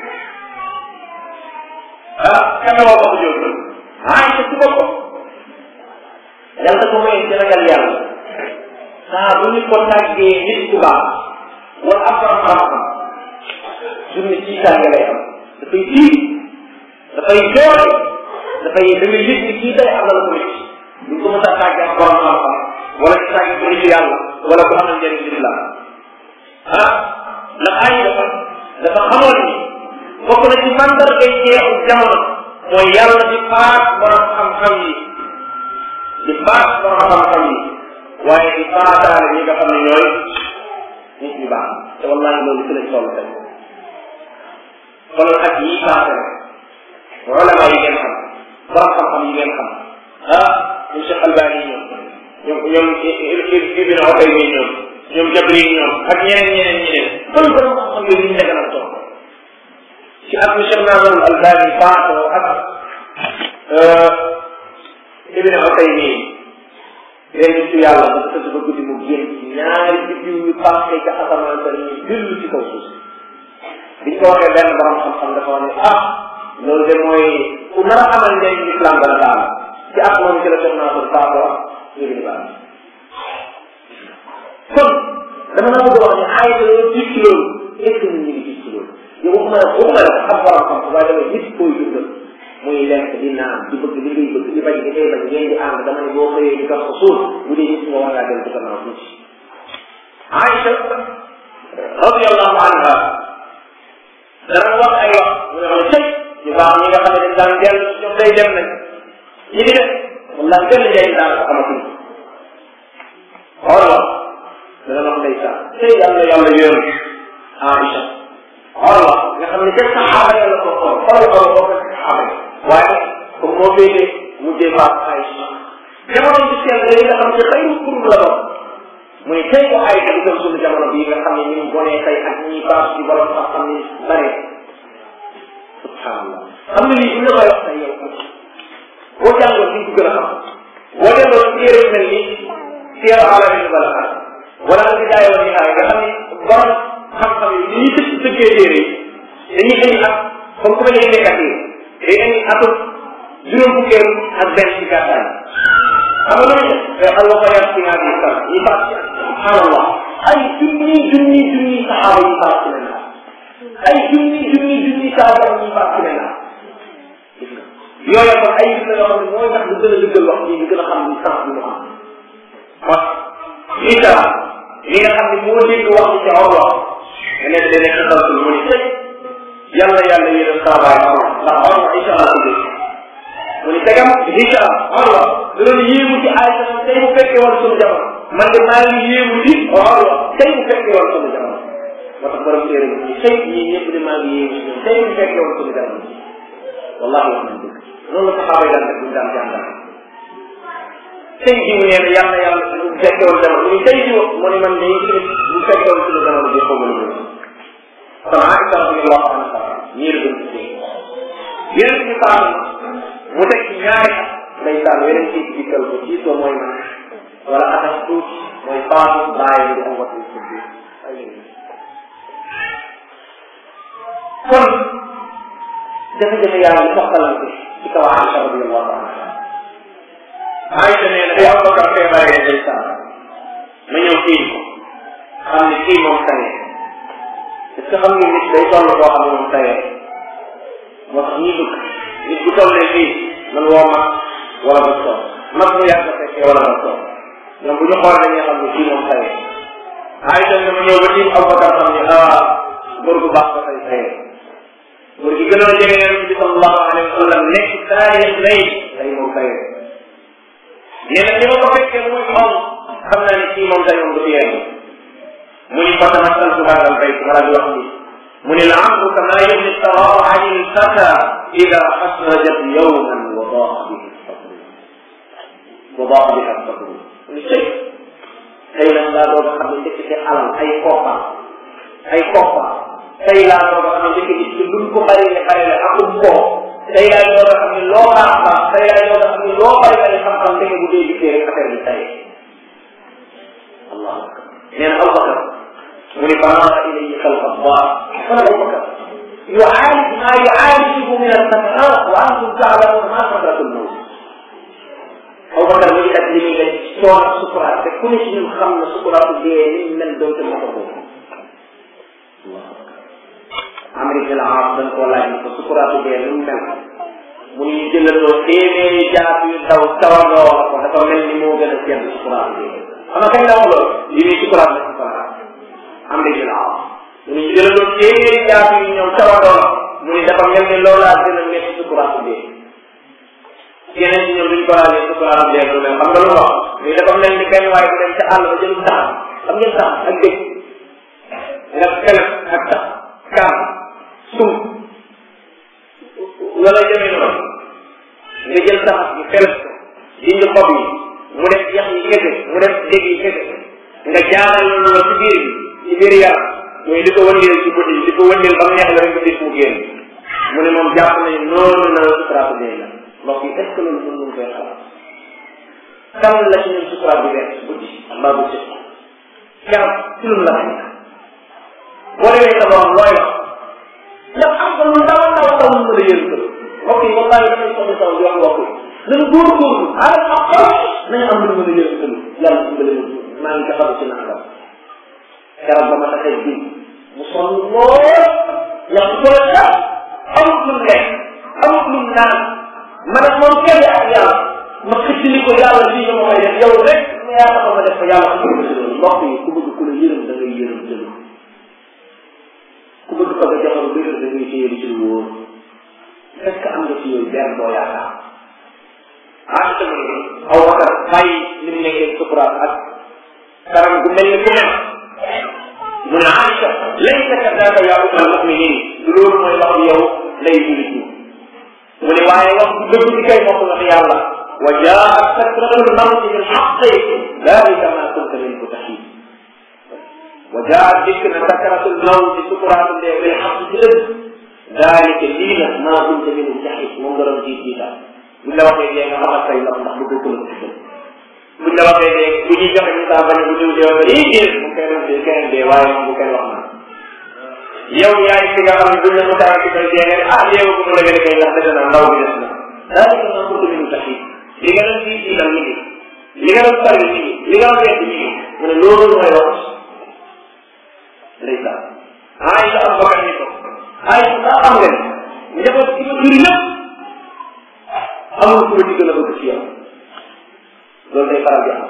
ah kan woo ko jóg Aïcha ci boppam yàlla ko may ci ragal yàlla saa bu ñu ko tàggee nit ku baax wala am xam-xam journée ci tànga lay am dafay tiit dafay jooy dafay da ngay yëg ni kii day am na la ko métti ñu ko mën a tàggee ak borom xam-xam wala ci tàggee ko nitu yàlla wala ko amal njëriñ ci la ah ndax ay dafa dafa xamoon ni bokk na ci mandargay jeexu jamono mooy yàlla di faat borom xam-xam yi di faat borom xam-xam yi waaye di faataale ñi nga xam ne ñooy nit ñu baax te wallahi loolu ci lañ toll tey kon ak yii passé na ulama yi ngeen xam borom xam-xam yi ngeen xam ah ñoom Cheikh Albani ñoom ñoom ñoom Ibn Utaymi ñoom ñoom Jabri ñoom ak ñeneen ñeneen ñeneen kon borom xam-xam yooyu ñu nekk na toog ci at mi Cheikh Nasrul Albani faatoo ak Ibn Utaymi leen ci yàlla ba tëdd ba guddi mu génn ñaari biddiw yu passé ca asamaan sa ñu dellu ci kaw suuf biñ ko waxee benn borom xam-xam dafa wax ne ah loolu de mooy ku nar a amal njëriñ islam dana daal ci at moom ci la Cheikh Nasrul faatoo Ibn Baz kon dama la bëgg a wax ne ay loolu gis ci loolu est-ce que nit ñi ngi gis ci loolu yow waxuma la waxuma la xam borom xam waaye dama nit koy dundal muy lekk di naan di bëgg li ngay bëgg di bañ di ngay bañ ngeen di ànd dama ne boo xëyee di gas ko suul bu dee nit nga war ngaa dem ci gannaaw tuuti Aïcha radiallahu anha dana wax ay wax mu ne xam ne tey ñu baax ñi nga xam ne dañ daan dellu ñoom day dem nañ ñi di def wallahi gën a njëriñ daal ko amatuñ xoolal dana wax ndeysaan tey yàlla yàlla yërëm Aïcha xoolal nga xam ne kenn saxaaba yàlla ko xool xoolal ko ko saxaaba yi waaye comme moo féete mujjee faat Aïcha jamono bi seen day nga xam ne xëy kurum la doon mu ne tey ko Aïcha di gëm suñu jamono bii nga xam ne ñu bonee tey ak ñi paas ci borom sax xam ne bare subhanallah xam nga lii bu ñu koy wax tey yow boo jàngoon di ko gën a xam boo demoon téere yu mel ni téere alamin bala xam wala nga jaay woon nihaay nga xam ne borom xam-xam yi li ñuy tëj tëggee téere yi dañuy indi ak comme ku mel ni nekkat yi day indi atum juróom fukkeelu ak benn ci gàttaay xam nga loolu day xam nga ko yar ci ñaar yi sax yi faat ci subhanallah ay junni junni junni saxaaba yi faat ci leen ay junni junni junni saxaaba yi faat ci leen yooyu kon ay gis la yoo xam ne mooy tax lu gën a dëggal wax ji ñu gën a xam ni sax bi mu am wax Isa li nga xam ne moo dégg wax ci Urwa nga nekk da nekk xalsul mu ni tey yàlla yàlla yéen saabaay Urwa ndax Urwa Isa la ko dégg mu ni tegam Isa Urwa da doon yéemu ci Aïcha tey mu fekkee woon sunu jamono man de maa ngi yéemu ci Urwa tey mu fekkee woon sunu jamono moo tax borom téere bi tey ñii ñëpp de maa ngi yéemu ci ñoom tey mu fekkee woon sunu jamono wallahi wax nañ dëgg loolu la saxaaba yi daan def buñ daan jàngal tey jiw nee na yàlla yàlla bu fekkee woon jamono mu ni tey jiw mu ni man de bu fekkee woon suñu jamono bi xaw ma lu kon Aïcha radiyallahu anha ñii la doon tuddee yeneen ci faam mu teg ci ñaari at day saan yeneen ci dikkal ko ci soo mooy man wala atas tuuti mooy faatu bàyyi di am watu tuddi kon jafe-jafe yaa ngi soxtalante ci kaw Aïcha radiyallahu anha Aïcha nee na day am bakar feebaree day saa ma ñëw kii ko xam ne kii moom tane est-ce que xam nga nit day toll boo xam ne moom tayee moo tax ñuy bëgg nit bu tollee fii man woo mag wala ba toog mag mu yàgg fekkee wala ba toog ñoom bu ñu xoolee dañuy xam ne kii moom tayee Aïcha ne ma ñëw ba tiim Abubakar xam ne ah góor gu baax ba tey tayee góor gi gënoon jege yonent bi sallallahu alayhi wa sallam nekk taarix lay day moom tayee nee na ni ma ko fekkee muy moom xam naa ne kii moom tey moom du fi yegg mu ni fatamasaltu hada albayt ma di wax ni mu ni la amru kama yubni saraa an ilfata ida xasrajat yowman wa daa bihi sadru wa daa biha sadru mu ni tey tey nag laa doog a xam ne ndekk ci alal ay koppa ay koppa tey laa doog a xam ne ndekk ci luñ ko bari ne bari la akum koo tey laa doog a xam ne loo baax baax tey laa doog a xam ne loo bari bari xam-xam ndekk bu dee gisee rek affaire bi tey allahu akbar nee na Abubakar mu ni fanara ilayhi xalqa allah fan Abubakar yuaalij ma yuaalijuhu min alsakarat wa antum taalamuuna ma sakratu lmawt Abubakar mu ngi ak li muy def soon ak sukuraat te ku ne ci ñun xam na sukuraatu dee ni mel doonte moo ko boobu Amr ibn al-As dañ koo laaj ni ko sukuraatu dee ni mu mel mu ni ñu jëlandoo téeméeri jaat yu daw tawandoo ko dafa mel ni moo gën a sedd sukuraatu dee xam nga kañ la wax loolu li muy sukuraat la sukuraat am na jël aw mu ni ñu jëlandoo téeméeri jaat yu ñëw tawandoo mu ni dafa mel ni loolaa gën a métti sukuraatu dee yeneen ci ñoom duñ ko laalee sukuraatu dee lu mel xam nga lu wax mais dafa mel ni benn waaye bu dem ca àll ba jëlum tax xam ngeen tax ak dëkk nga kelef ak tax kaam sum wala demee noonu nga jël saxat bi feles ko dindi xob yi mu def yax yi kese mu def dégg yi kese nga jaaral loolu ci biir ci biir yaram mooy di ko wëndeel ci bët yi di ko wëndeel ba mu neex la rek nga gis mu génn mu ne moom jàpp nañu noonu na la sukuraat bi dee la mbokk yi est ce que loolu mën nañu koy xalaat kan la ci ñun sukuraat bi dee guddi mbaa bu sëf garab ci lu la nekk boo demee sa borom looy wax ndax am nga lu ndaw ndaw ndaw mu mën a yël kër mbokk yi wallahi damay soxla saw di wax mbokk yi nañu góorgóorlu alal ak xol nañu am lu mën a yël kër yàlla dimbale ma maa ngi taxaw ci nangam garab ba ma taxee ji mu sonn lool ñax ko la sax amut lu lekk amut lu naan man ak moom kenn ak yàlla ma xëcc ni ko yàlla lii nga ma koy def yow rek ma yaa taxaw ma def ko yàlla xam nga loolu mbokk yi ku bëgg ku la yërëm da ngay yërëm jël ku bëgg bëgg a jamono bëri da ngay téye ci lu wóor est-ce que am nga ci yooyu benn boo yaakaar ah tamit aw wakar bàyyi li mu nekkee sukuraat ak karam gu mel ni ku mel mu ne Aïcha laysa kadaka yaa ummul muminin loolu mooy wax yow lay julit ñi mu ne waaye wax bu dëgg ci kay moom wax yàlla wa jaat sakratul mawti bil xaqi dalika ma kunta minhu taxiid wa jaat dikk na sakratul mawti sukuraatu ndee bil xaq ci dëgg dalika lii nag ma kunta minhu taxiid moom nga doon jiit jiital buñ la waxee dee nga xamal say ndax ndax lu dëgg la ci buñ la waxee dee bu ñuy joxe misaal ba ne bu diw dee wala ii dee bu kenn dee kenn dee waaye moom bu kenn wax na yow yaay ki nga xam ne buñ la misaal ci koy dee nga ne ah dee ko la gën a kay ndax dëgg na ndaw bi des na daal di ko ko min taxi li nga doon fii jiital mi ngi li nga doon sori mi ngi li nga doon wedd mi ngi mu ne loolu mooy wax ndeysaan ay sa am bakkan ni ko ay sa am nga ne njaboot gi ma juri lépp amul ku ma ci gën a bëgg ci yow loolu day faral di am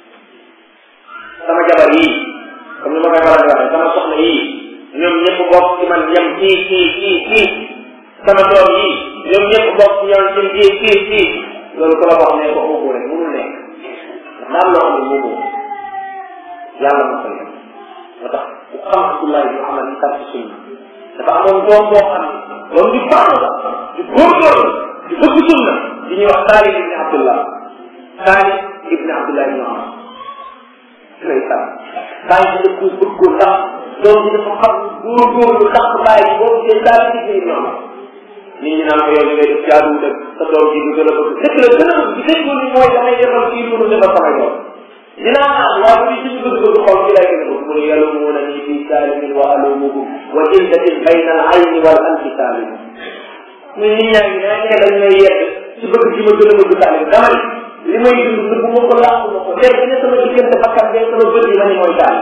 sama jabar yii comme ni ma koy faral di waxee sama soxna yii ñoom ñëpp bokk ci man yem kii kii kii kii sama doom yii ñoom ñëpp bokk ci yow ci kii kii kii loolu ku la wax ne ko ëppoo rek mënul nekk ndax daal loo xam ne moomoo yàlla moo ko yem moo tax ku xam Abdullah ibn Umar ci tànk sunna dafa amoon doom boo xam ne doom di baax la di góorgóorlu di bëgg sunna di ñuy wax Taalib ibn Abdullah Taalib ibn Abdullah ibn Umar ndeysaan bàyyi bi daf ko bëggoon ndax doom bi dafa xam góorgóorlu tax bàyyi boobu seen Taalib ibn Umar nit ñi naan ko yow li ngay def jaaduwul ak sa doom ji nga gën a bëgg dëgg la gën a bëgg dëgg ni mooy damay defal kii mënu defal sama yoon dinaa naan waaye bu ci bëgg bëgg xol ci lay gën a bëgg mu ne yalumuuna nii fii saalimin wa alumuhu wa jildatin bayna al ayni wal anfi saalim muy nit ñaa ngi ne dañ may yedd ci bëgg gi ma gën a bëgg saalim dama ni li may dund nëbb ma ko làq ma ko def ne sama diggante bakkan bee sama bët yi ma ni mooy saalim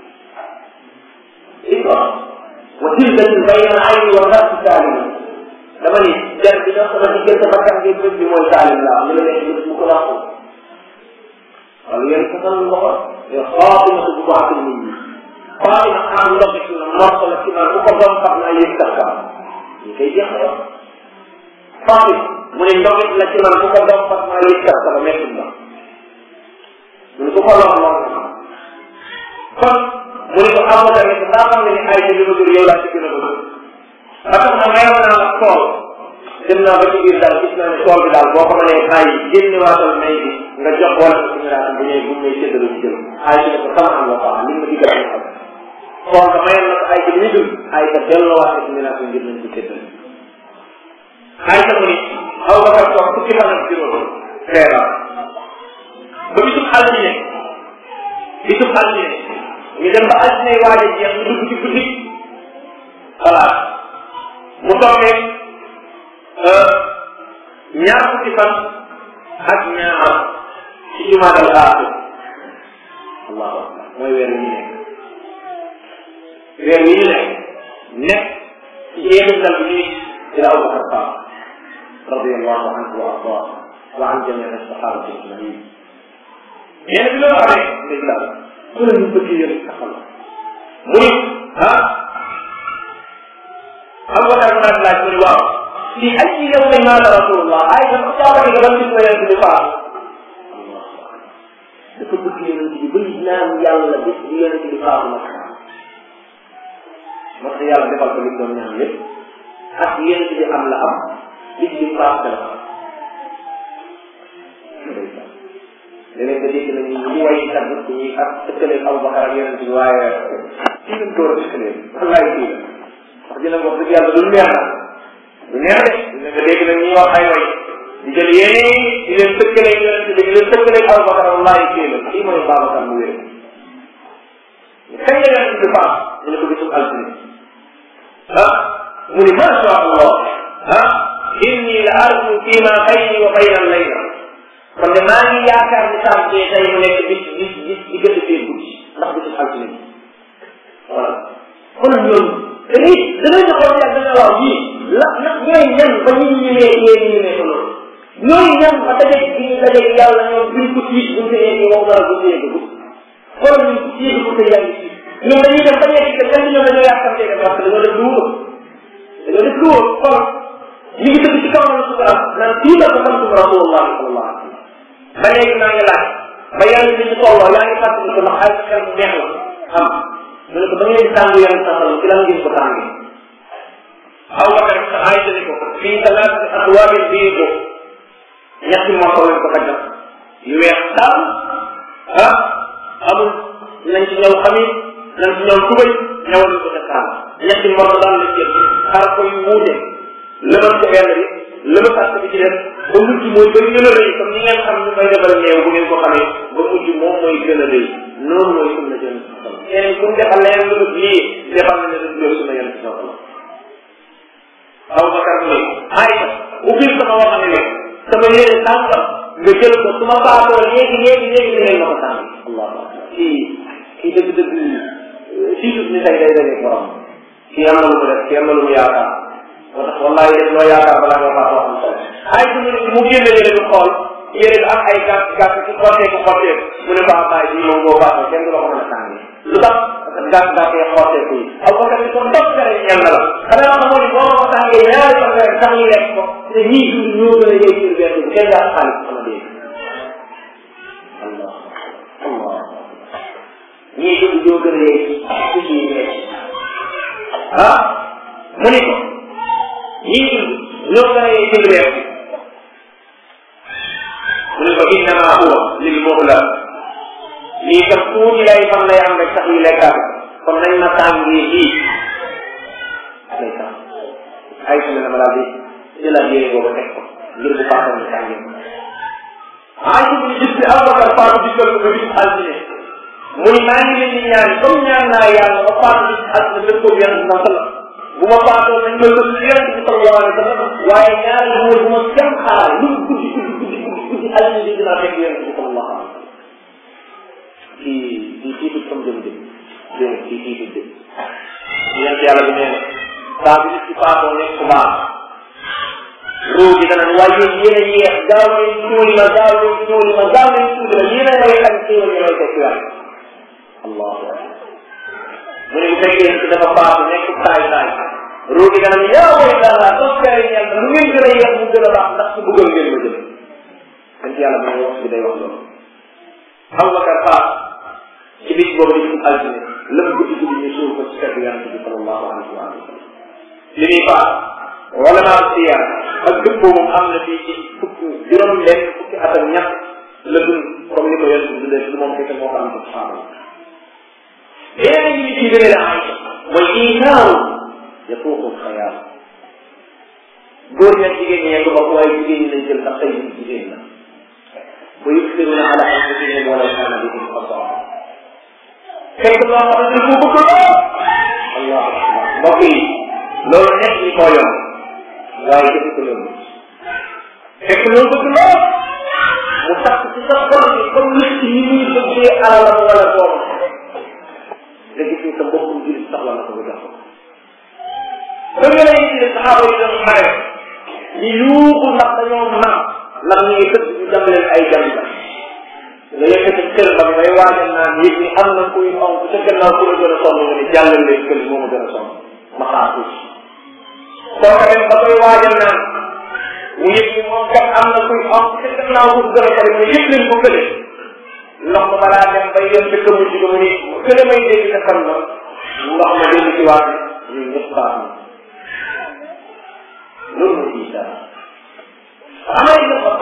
wa jildatin bayna al ayni wal anfi saalim dama ni jar bi dox sama diggante bakkan bi bët bi mooy saalim laa li ma nekk bët mu ko làqu wala yéen ko san loxo yo xaatima su bu baaxul nit ñi xaatima am ndox ci na morso la ci man ku ko doon xam naa yëg sax kam ñu koy jeex na wax xaatim mu ne ndoxit la ci man ku ko doon xam naa yëg sax sama mettul la mu ne ku ko lox lox na kon mu ne ko amoo tamit daa xam ne ni ay li ma jur yow laa ci gën a bëgg ba tax na mayoon naa la tool dem naa ba ci biir daal gis naa ne tool bi daal boo ko mënee bàyyi génne waatal may bi nga jox wala ko suñu raata bu ñëwee bu ñëwee séddale ci jël ay ci ko sama am la baax li ma digal ñu xam tool nga mayoon na ko ay ci li ñu dul ay ca delloowaat ci miraas ngir nañ ko séddale ay ca mu ni aw ba kat toog fukki fan ak juróom feebar ba bisub altine bisub altine ñu dem ba altine waaj a jeex ñu dugg ci guddi voilà mu toogee ñaar fukki fan ak ñaar ci jumaadal aaxir allahu akbar mooy weer wi ñu nekk weer wi ñu nekk nekk ci jeexintal bi ñuy ci la Abubakar Faam radiallahu anhu wa ardaa wa an jamii as-sahabati ajmain nee na bi loolu amee ndeysaan ku la ñu bëgg yëre taxal mu ni ah Abubakar ma daan laaj mu ni waaw fi ay yawmin maata rasulullah ay dafa caabari nga ban bis la yonent bi faatu dafa bëgg yonent bi bëri naan yàlla bis bi yonent bi faatu nag moo tax yàlla defal ko li mu doon ñaan lépp ak yonent bi am la am bis bi paas la léeg-léeg nga dégg nañu ñu way tagg ñuy ak tëkkaleeg Abubakar ak yonent bi waaye kii lañ door a tëkkalee wallaay kii la wax dina wax dëgg yàlla du neex na du neex de dina nga dégg nag ñuy wax ay way di jël yeneen di leen tëkkaleeg yonent bi di leen tëkkaleeg Abubakar wallaay kii la kii mooy Babacar mu wér kañ la yonent bi paas ñu ne ko bisum altine ah mu ni ma sha Allah ah inni la arju fi ma bayni wa bayna al-layla kon de maa ngi yaakaar ni saa see tey mu nekk bis bis bis di gën a fee guddi ndax bisu altine bi voilà kon ñoom dañuy dañuy xool yàgg dana waaw yii la nag ñooy ñan ba ñu ñëwee yéen ñu ñëwee ko loolu ñooy ñan ba dajeeg bi ñu dajeeg yàlla ñoom duñ ko tiit buñ ko yeggee moom dara buñ ko yeggee guddi xool ñu ko tiit ko te yaa ngi tiit ñoom dañuy dem ba yegg te ñoom ñoom dañoo yàkkamtee que parce que dañoo def lu wóor dañoo def lu wóor xool ñu ngi dëkk ci kaw na suba naan fii la ko xam suba rasulullah sallallahu alayhi wa sallam ba léegi maa ngi laaj ba yaa ngi ci tolloo yaa ngi fàttali ko ndax ay xel mu neex la xam mu ne ko ba ngeen tàng yan saxal ci lan ngeen ko tàngee aw bakar sa ay ni ko fii talaati aswaabin bii ko ñetti morso lañ ko daggal yu weex daal ah amul nañ ci ñëw xamit nañ ci ñëw tubay ñëwal ñu ko ca kaam ñetti morso daal la jël xar ko yu wuute lëmal ko benn bi lëma sàkk bi ci def ba mujj mooy ba gën a rëy comme ni ngeen xam ñu koy defal néew bu ngeen ko xamee ba mujj moom mooy gën a rëy noonu mooy sunna jëm keneen ku mu defal leneen lu dul lii defal na ne daf jël sunna yonent sa sallam aw bakar mu ne ayta ubbil sama wax ne leen sama yére tànkam nga jël ko su ma faatoo léegi léegi léegi da ngeen ma ko tànn allahu akbar kii kii dëgg dëgg fii tut ni tey day dajeeg borom kii am na lu mu def kii am na lu mu yaakaar moo tax wallahi def loo yaakaar balaa nga faa wax am solo ay su mu génne yére bi xool yére bi am ay gàtt gàtt ci xotteeku xotteeku mu ne ko abaay bii moom boo faatoo kenn du la ko mën a tànni lu tax parce que gàtt gàtt yi xotteeku yi aw ko tamit kon topp tere ñel na la xanaa xam moo ni boo ma ko tàngee ñaari fan rek sax ñu lekk ko te ñii dund ñoo gën a yëy ci benn bu kenn daa xaalis sama dégg allah allah ñii dund ñoo gën a yëy ci ci lekk ah mu ni ko ñii dund ñoo gën a yëy ci lekk mu ne ko innama huwa lil muhla lii kat tuuti lay fan lay am rek sax yu lekkaat kon nañ ma tàngee fii day tax ay su ne dama daal di jëlaat yére boobu teg ko ngir bu faatoon ñu tàngee ko ay su ñu gis ne Abubakar faatu dikkal ko ba bis altine mu ni maa ngi leen di ñaan comme ñaan naa yàlla ba faatu bis altine dëpp ko yonent bi sallam bu ma faatoo nañ ma lëpp si yonent bi sallallahu alayhi wa sallam waaye ñaan bu ma bu ma kenn xaar lu mu guddi guddi guddi guddi guddi altine bi dinaa fekk yonent bi sallallahu alayhi wa sallam kii kii tiitu comme jëm jëm dégg kii tiitu jëm yonent yàlla bi nee na saa bi nit ci faatoo nekk ku baax ruu gi dana waaye yéen yéen a yéex gaaw leen tuuli ma gaaw leen tuuli ma gaaw leen tuuli ma yéen a ngay xam xéewal yi may fekk yàlla allahu akbar mu ne bu fekkee nit dafa faatu nekk saay saay ruu gi dana yaa way dara toskare ñeel lu ngeen gën a yéex mu gën a baax ndax su bëggal ngeen ma jëm yonent yàlla mooy wax bi day wax loolu Abubakar faat ci bis boobu di altine lëpp guddi guddi ñu suul ko ci kër yonent bi sallallahu alayhi wa sallam li muy faat wala maa siyaar ak dëppoo moom am na fii ci fukki juróom benn fukki at ak ñett la dund comme ni ko yonent bi dundee du moom kese moo ko am ci saxaaba yi yeneen yi ci gën a ay mooy iitaaru yatuuqu xayaal góor ñi ak jigéen ñi yegg bopp waaye jigéen ñi lañ jël ndax tey jigéen la wa yusiruna ala anfusihim walaw kana bihim xasaasa fekk loo xam ne ko bëgg lool allahu akbar mbokk yi loolu nekk ñi koo yomb waaye defu ko loolu fekk loolu bëgg lool mu tax ci sa xol bi comme nit ci ni muy bëggee alalam wala doomam nga gis ni sa mbokkum jullit soxla na ko nga jox ko ba nga lay gis saxaaba yi doon xare di yuuxu ndax dañoo naan ndax ñu ngi tëdd ñu jam leen ay jam la nga yëkkati kër ba ngay waajal naan yëg ni am na kuy onk ca gannaaw ku la gën a sonn nga ni jàllal leen kër moo ma gën a sonn ma xaar tuuti soo ko dem ba koy waajal naan mu yëg ni moom kat am na kuy onk ca gannaaw ku gën a sonn mu yëg leen ko kële ndox ma balaa dem ba yem ca këmu ci mu ni kële may dégg ca kan la ndox ma dellu ci waat ñun ñëpp baax na loolu mooy isa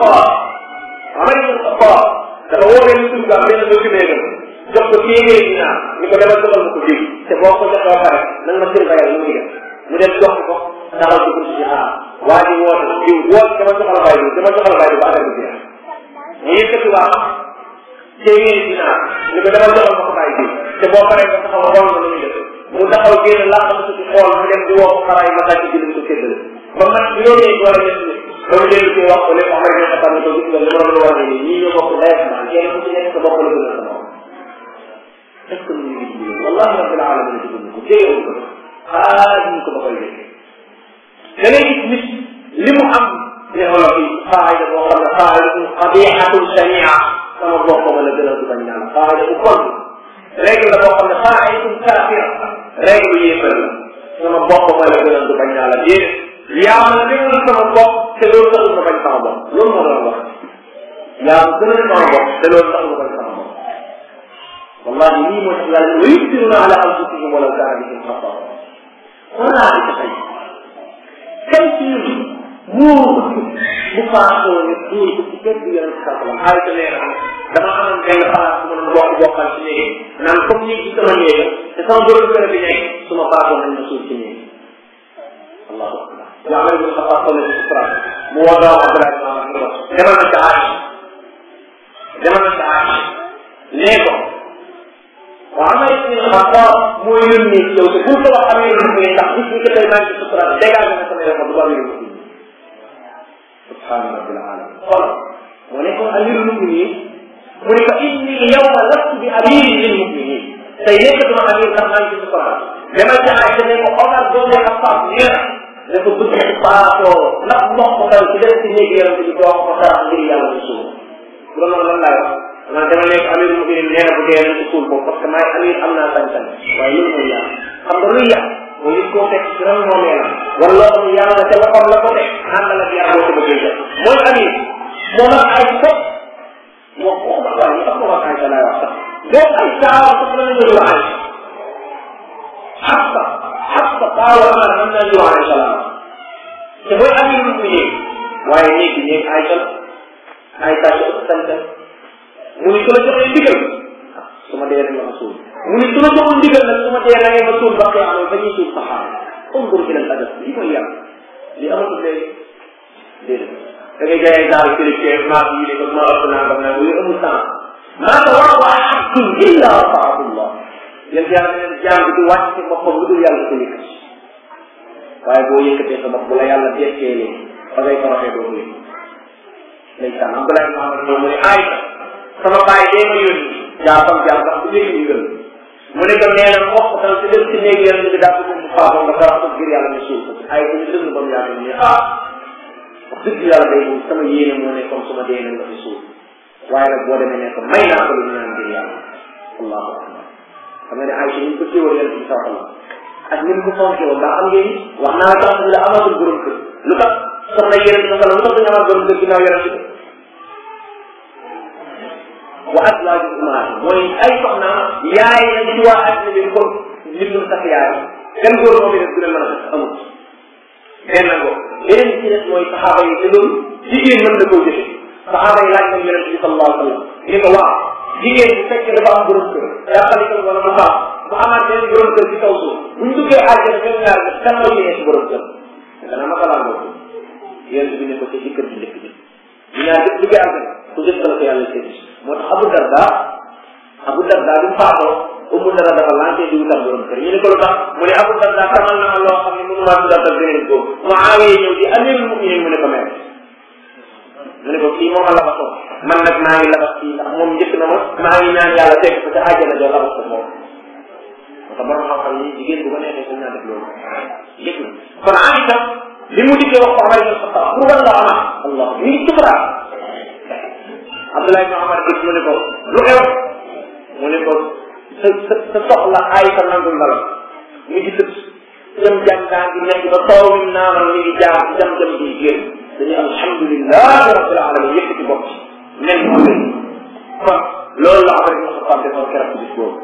Xattaab Omar ibn Xattaab dafa woo benn surga benn document jox ko téeméeri dinaar ni ko demal joxal ma ko diw te boo ko joxee ba pare nanga ma surveiller lu muy def mu dem jox ko taxaw ci buntu ci xaar waa ji woote diw woote dama joxal baay diw dama joxal baay diw ba affaire bi jeex mu yëkkati waa téeméeri dinaar ni ko demal joxal ma ko baay diw te boo paree nga taxaw xool nga lu muy def mu taxaw génn laa xam ci xool mu dem di woo ko xaraay ma daj ci ko séddale ba man yooyu doole ñett ni ba mu dellu koy wax ko lépp xam ne xam ne ko gis nga li ma doon war a nii ñii ñoo bokk ndey ak maa kenn ku ci nekk sa bopp la gën a sa moom est ce que ñu ngi ci wallahi rabbil alamin ci ko jéewul ko xaaj ñu ko ba koy def da ngay gis nit li mu am ne wala fi xaayda boo xam ne xaaydatun xabihatun sania sama bopp ma la gën a du bañ naan xaayda bu kon règle la boo xam ne xaaydatun kaafira règle bu yéefal la sama bopp ma la gën a du bañ naa la déedéet yaa ma la gënal sama bopp te loolu taxul nga bañ sama bopp loolu moo doon wax yaa ma gënal sama bopp te loolu taxul nga bañ sama bopp wallahi lii moo tax yàlla wa yusiruna ala anfusihim walaw kaana bihim xasaasa xoolaa di tey kan ci ñun moo ko bu faasoo ne duur ko ci kenn du yonent sa salam xaalis nee na dama amoon benn xalaat bu ma doon bokk bokkal ci néeg naan comme néeg ci sama néeg te sama borom kër bi nekk su ma faasoo nañ ma suuf ci néeg allahu akbar wa amar ibn xattaab toll ci sufra mu woo doom Abdullah ibn Amar ni ko demal na ca Aïcha demal na ca Aïcha nee ko wa amar ibn xattaab moo yónni yow te pour que wax amee lu muy ndax bis ni ko tey maa ngi ci sufra dégagé na sama yoon du amee lu subhaana rabbil alamin xool moo nekkoon amirul muminin mu ne ko inni yawma lastu bi amirin lil muminin tey nekkatuma amir ndax maa ngi ci sufra demal ca Aïcha ne ko Omar doomu Xattaab nee na dafa bëgg faatoo ndax ndox ko dal ci dem ci néeg yaram bi doo ko sarax ngir yàlla ñu suul bu doon loolu lan laay wax man dama nekk amir muminin nee na bu dee nañ ko suul ko parce que maay amir am naa sañ-sañ waaye loolu mooy yàlla xam nga luy yàq mooy nit koo fekk ci ran moomeelam wala loo xam ne yàlla ca loxoom la ko teg àndal ak yàlla boo ko bëggee def mooy amir moo nag ay fop moo ko ma waaye ñu tax ma wax ay laay wax sax boo ay saawa sax la ñu dul ay xasta xasta taawa amar mën naa ñu alayhi salaam te mooy amirul muminin waaye néeg bi néeg Aïcha Aïcha ci ëpp sant mu ni su la joxee ndigal su ma dee rek la ma suul mu ni su la joxul ndigal nag su ma dee rek ma suul ba xëy amee ba ñuy suul saxaaba undur ila al adab li mooy yàlla li amatul léegi déedéet da ngay jaay daal kilifteef maa yi ne ko ma ëpp naa ba naa yooyu amul sens maa ko wax waa abdun illa taatullah yéen yàlla ne leen jaam bi du wàcc ci boppam lu dul yàlla ko yëkkati waaye boo yëkkatee sa bopp bu la yàlla dekkeelee ba ngay toroxee doo ko yëg ndeysaan Abdoulaye Mohamed moom mu ne Aïcha sama baay dee ma yónni jaafam jaam sax bu léegi ñu gën mu ne ko nee na wax ko tam si dem si néeg yàlla bi daa ko mu faatoo nga torox ko ngir yàlla ne suul ko ay ko ñu dëgg ba mu yaatu ne ah wax dëgg yàlla day moom sama yéene moo ne comme su ma dee nañ nga fi suul waaye nag boo demee ne ko may naa ko lu ñu naan ngir yàlla allahu akbar xam nga ne Aïcha ñu ko téewal yàlla bi saw ak ni mu ko fonkee woon daa xam ngeen wax naa tax la amatul borom kër lu tax soxna yeneen sa lu tax duñu amaat borom kër ginnaaw yeneen si wa azwaaju ummaat mooy ay soxna yaay nañ ci waa àddina bi comme nit ñu sax yaay kenn góor moom def du leen mën a def amul benn ngo yeneen ci des mooy saxaaba yi te loolu jigéen mën na koo jëfe saxaaba yi laaj nañ yeneen bi sallallahu alayhi wa sallam ni ko waaw jigéen bu fekkee dafa am borom kër yàqali ko wala mu baax bu amaat benn borom kër ci kaw suuf bu ñu duggee àjjana ñoom ñaar bi kan mooy yéene si borom kër dana ma xalaat boobu yéen bi ne ko ci kër gi njëkk bi ñu ñaar dëkk duggee àjjana ku jëkk la ko yàlla sédd moo tax Abu Darda Abu Darda bi mu faatoo Umu Darda dafa lancé di wutal borom kër ñu ne ko lu tax mu ne Abu Darda tamal na ma loo xam ne mënu maa tuddatal beneen góor Muawiya ñëw di amirul muminin mu ne ko mère mu ne ko kii moom a labatoo man nag maa ngi labat kii ndax moom njëkk na ma maa ngi ñaan yàlla teg ko ca àjjana joo labat ko moom moo tax borom xam-xam yi jigéen bu ko neexee sañ naa def loolu yëg na kon Aïcha li mu dikkee wax ko Omar ibn Khattab pour wan la ama allah mi ngi sukuraat Abdoulaye ibn Omar gis mu ne ko lu xew mu ne ko sa sa sa soxla Aïcha nangul na la mi ngi tëdd jëm jàngaan gi nekk ba taw mi naanal mi ngi jaar jam jam bi génn dañuy alhamdulilah rabbil alamin yëkkati bopp nen moo leen kon loolu la Omar ibn Khattab defoon keroog bis boobu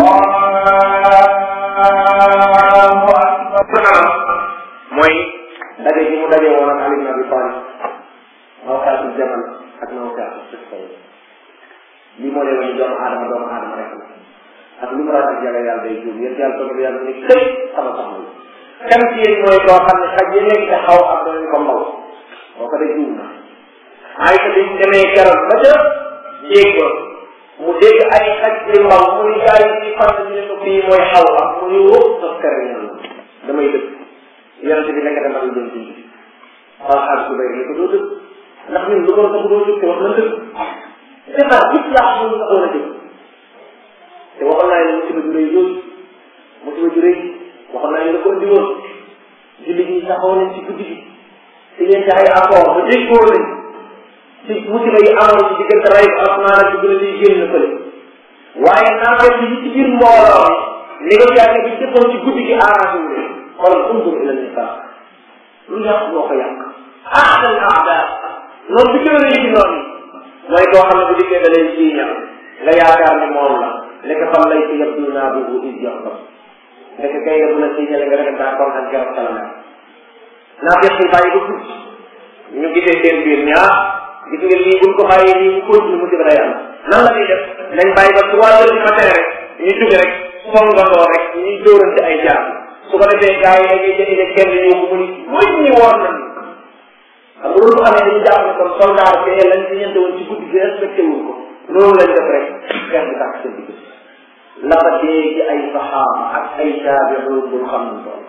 allahu akbar mooy daje gi mu daje woon ak Ali ibn Abi Talib mawqaatul jamal ak mawqaatul sifta lii moo lay wax ni doomu aadama doomu aadama rek la ak lu mu ragal yàlla yàlla day juum yéen yàlla toog yàlla ni këy sama soxna la kan ci yéen mooy koo xam ne xaj yi nekk te xaw ak danañ ko mbaw boo ko dee juum na ay ko biñ demee keroog ba ca jéeg ba mu dégg ay xaj di mbaw mu ni gars yi ci fan ñu ne ko fii mooy xaw ak mu ni wóob sa kër ñaan damay dëkk yonente bi nekk dama doon dund xaal xaal su bay ni ko doo dëkk ndax ñun lu ko sax doo dëkk te wax na dëkk defar gis laa xam nga doon a dëkk te waxoon naa ne musiba ju rëy yooyu musiba ju rëy waxoon naa ne la ko indi woon julli ñi saxoo nañ ci guddi gi si ngeen ci ay accord ba déggoo nañ ci musiba yi amoon ci diggante ray asmaan ak gën a liy génn fële waaye naa fekk yi ci biir mbooloo mi négociation bi jëppoon ci guddi gi arrangé wu leen kon undur ila nisaa lu yàq moo ko yàq ahsan aada noonu bi gën a rëy ci noonu mooy koo xam ne bu dikkee da lay siiñal nga yaakaar ni moom la nekk fan lay ci yabdu naa bi bu is jox ko nekk kay nga bu la siiñale nga rek daa kontaan keroog sa la mel naa fekk yi bàyyi ba tuuti ñu gisee seen biir ni ah gis nga lii buñ ko bàyyee nii mu continue mu dib day am nan la ñuy def nañ bàyyi ba trois heures du matin rek ñu jóge rek songandoo rek ñuy dóorante ay jaar su ko defee gars yi dañuy jënd kenn ñëw mu ni muñ ñi woon nañ xam nga loolu bu amee dañu jàpp ne kon soldat bi lañ ci ñente woon ci guddi gi respecté wuñ ko loolu lañ def rek xeex bi tàkk seen digg la fa dee ci ay saxaaba ak ay taabi'un bu xam nañ tool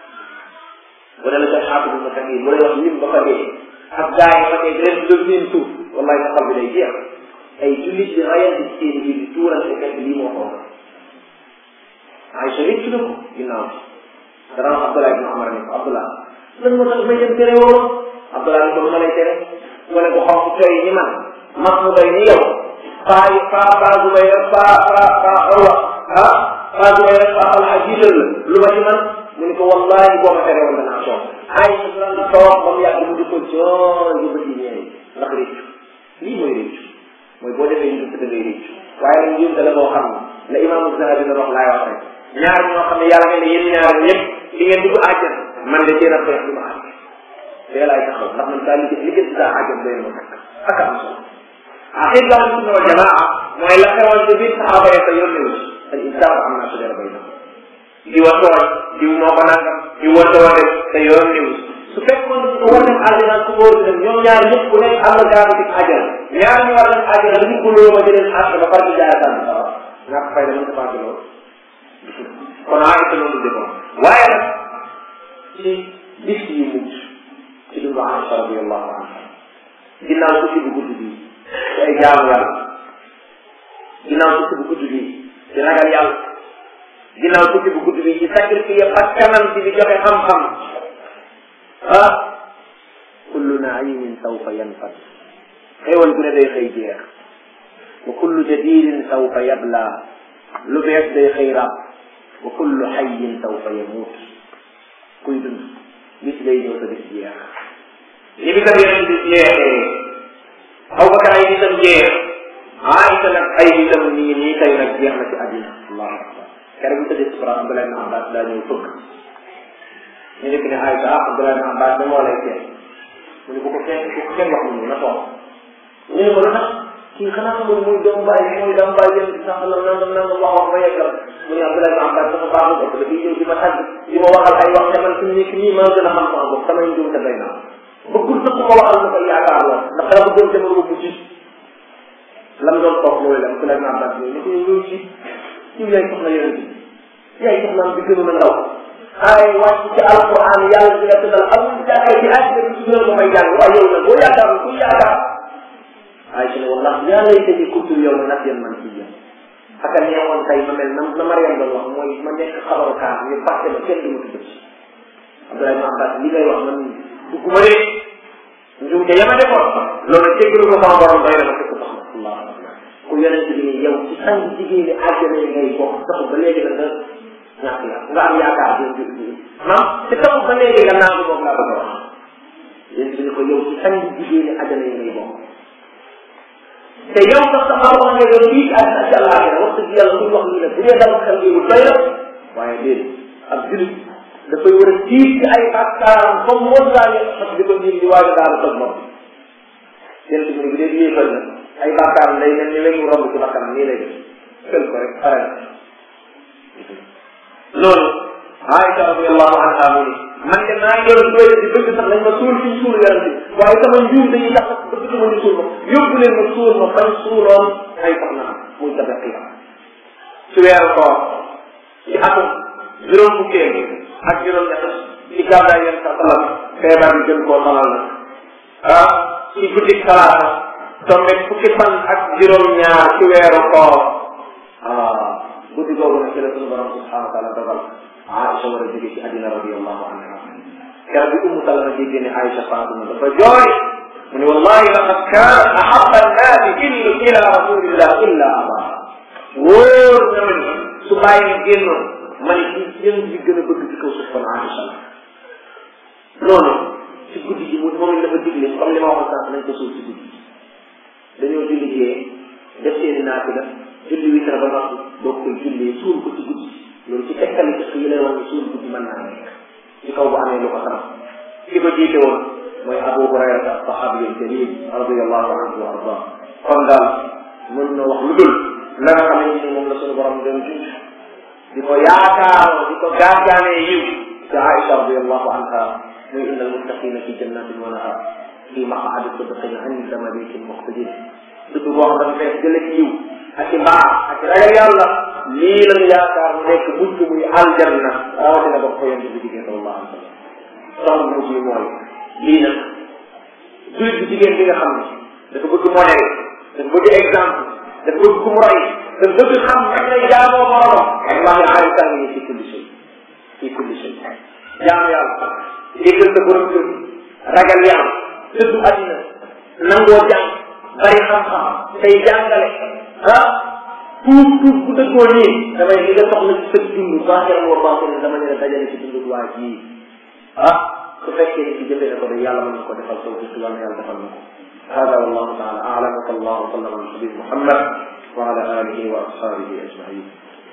bu dee la sa xaatu bu ma bu lay wax lim ba fa dee ak gars yi fa dee ren lu leen suuf wallahi sa xol bi day jeex ay jullit di rayante ci seen biir di tuurante fekk lii moo ko ay sa rëcc na ko ginnaaw dana wax Abdullah ibn Umar ne ko Abdullah lan moo tax may dem tere woo Abdullah ni ko lu ma lay tere mu ne ko xonq coy ni man mas mu doy ni yow faa yi faa faa bu bay rek faa faa faa orwa ah faa bu bay rek faa alxa jiital la lu ma ci man mu ne ko wallahi boo ma tere woon danaa toog ay lan toog ba mu yàgg mu di ko jooy ba bëti ñeey ndax réccu lii mooy réccu mooy boo defee ñu da ngay réccu waaye nag njuumte la boo xam ne la imaamu Zahabi na wax laay wax rek ñaar ñoo xam ne yàlla ne yéen ñaar ñëpp di ngeen dugg àjjana man de seen a xeex du ma àgg fee laay taxaw ndax man saa liggéey liggéey si saa àjjana doy ma takk ak am solo aqid la sunna wal jamaa mooy la xewoon ci biir saxaaba ya sa yónni wu al insaan am naa sudara bay na di wa tooñ diw moo ko nangam di wa tooñ sa yónni wu su fekkoon ne ko war dem àjjana su góor dem ñoom ñaar ñëpp ku nekk am na garanti àjjana ñaar ñu war dem àjjana ñu ko loo ma di leen àtt ba far di jaay tànn sawar ñàkk fay dama defaati loolu kon a ita loolu defoon waaye nag ci bis yu mujj ci dundu Aïcha radiallahu anha ginnaaw tukki bu gudd bi ci ay jaamu yàlla ginnaaw tukki bu gudd bi ci ragal yàlla ginnaaw tukki bu gudd bi ci sacrifice ak kanam ci di joxe xam-xam ah kullu naimin sawfa yanfad xéewal gu ne day xëy jeex wa kullu jadidin sawfa yabla lu bees day xëy rab wa kullu xayin sawfa yamuut kuy dund bis lay ñëw sa bis jeex li bi kat yeneen bis jeexee Abubakar ay bisam jeex Aïcha nag ay bisam nii nii tey nag jeex na ci àddina allahu akbar keroog bu tëddee sukura Abdullah ibn Abbas daa ñëw fëgg ñu nekk ne Aïcha ah Abdullah ibn Abbas da moo lay seet mu ne bu ko kenn bu ko kenn wax mu na toog ñu ne ko lu tax kii xanaa xamul muy doom bàyyi muy doom bàyyi yéen sax la nangam nangam wax wax ba yeggal mu ne Abdullah ibn Abbas dafa baaxul ëpp dafay ñëw di ma tàgg di ma waxal ay wax te man fi mu nekk nii maa gën a xam sama bopp samay njuum te doy naa bëggul sax ma waxal ma koy yaakaar lool ndax dama bëggoon te ma ko mujj lam doon toog mooy la Abdullah ibn Abbas ñëw ni ko yow ci yow yaay soxna yonent bi yaay soxnaam bi gënu na ndaw ay wàcc ci alquran yàlla di la tëddal amul jàkkee ci àddina bi ci gën a may jàng waaye yow nag boo yaakaar ku yaakaar Aïcha ne wallahi yaa laytani kuntu yawma nasiyan mansiyyan aka neewoon tey ma mel na na Mariam doon wax mooy ma nekk xabaru kaar ñu fàtte ma kenn du ma tudd ci Abdoulaye ma Abbas li ngay wax man dugguma de njum te yama defoon loolu jéggalu ko sama borom doy na ma fekk sax Allah ku yonent bi ni yow ci sang jigéen ñi àjjana yi ngay bokk taxul ba léegi la nga ñàkk ya nga am yaakaar bi maam te taxul ba léegi nga naan boobu laa bëgg a wax yéen bi ni ko yow ci sang jigéen ñi àjjana yi ngay bokk te yow sax sa xam-xam ne doon fii ak ak àllaaxira wax dëgg yàlla muy wax lii nag bu dee dama xel bi doy na waaye déedéet ab julit dafay war a tiit ci ay bàkkaaram comme montagne xas di ko jiim di waaj a daal toj moom yéen bi bu dee yéefal na ay bàkkaaram day mel ni lañ mu romb ci bakkanam nii lay def fël ko rek pare na loolu Aïcha radiallahu anha mu ni man de maa ngi doon doy di bëgg sax nañ ma suul fi suul yaram bi waaye sama njuum dañuy tax bëgg sama ñu suul ma yóbbu leen ma suul ma fan suuloon ay sax naa muy tabe xiiba ci weeru koor ci atum juróom fukkee ak juróom ñett ci gàddaay yéen sa salam feebar bi gën koo xalal na ah ci guddi talaata tombe fukki fan ak juróom ñaar ci weeru koor ah guddi googu nag ci la sunu borom subhanahu wa taala dogal Aïcha war a jóge ci àddina radiallahu anha keroog bi Ummu Salama déggee ne Aïcha faatu na dafa jooy mu ne wallahi laqad kaana ahabba annaasi illu ila rasulillah illa aba wóor na ma ni su bàyyi génnoon ma ne ci yéen bi gën a bëgg ci kaw suuf kon Aïcha la loolu ci guddi gi mu moom it dafa digle comme li ma waxoon sànq nañ ko suuf ci guddi dañoo julli jee def seeni naafila julli witar ba noppi doog koy jullee suul ko ci guddi loolu ci tekkali ci yi lay wax ni suul guddi mën naa nekk ci kaw bu amee lu ko sabab ki ko jiite woon mooy Abu Hurayrata sahabi jalil radiallahu anhu wa arda kon daal mën na wax lu dul la nga xamante ni moom la suñu borom doon junj di ko yaakaaroo di ko gaagaanee yiw te Aïcha radiallahu anha muy inna almuttaqina fi jannatin wa nahar fi maqaadi sidqin inda malikin muqtadir dëgg boo xam dafa fees jële ci yiw ak ci mbaax ak ci ragal yàlla lii lañu yaakaar mu nekk bunt muy aljanna rawatina ba ko yonent bi jigéen sallallahu alayhi wa sallam soxna mujj yi mooy lii nag jullit bi jigéen bi nga xam ne dafa bëgg modèle dafa bëgg exemple dafa bëgg ku mu roy dafa bëgg xam nag lay jaamoo boromam wallahi Aïcha ngi ni fi kulli shay fi kulli shay jaamu yàlla déggal sa borom kër ragal yàlla dëddu àddina nangoo jàng bari xam-xam tey jàngale ah tuub tuub bu dëggoo nii damay li nga soxla ci sa dund baaxee wa baaxee dama ne la dajale ci dundu waa ji ah su fekkee ni ci jëfee na ko de yàlla mën na ko defal taw bi yàlla yàlla defal na ko hada wallahu taala a'lam wa sallallahu wa sallam ala nabi muhammad wa ala alihi wa ashabihi ajmain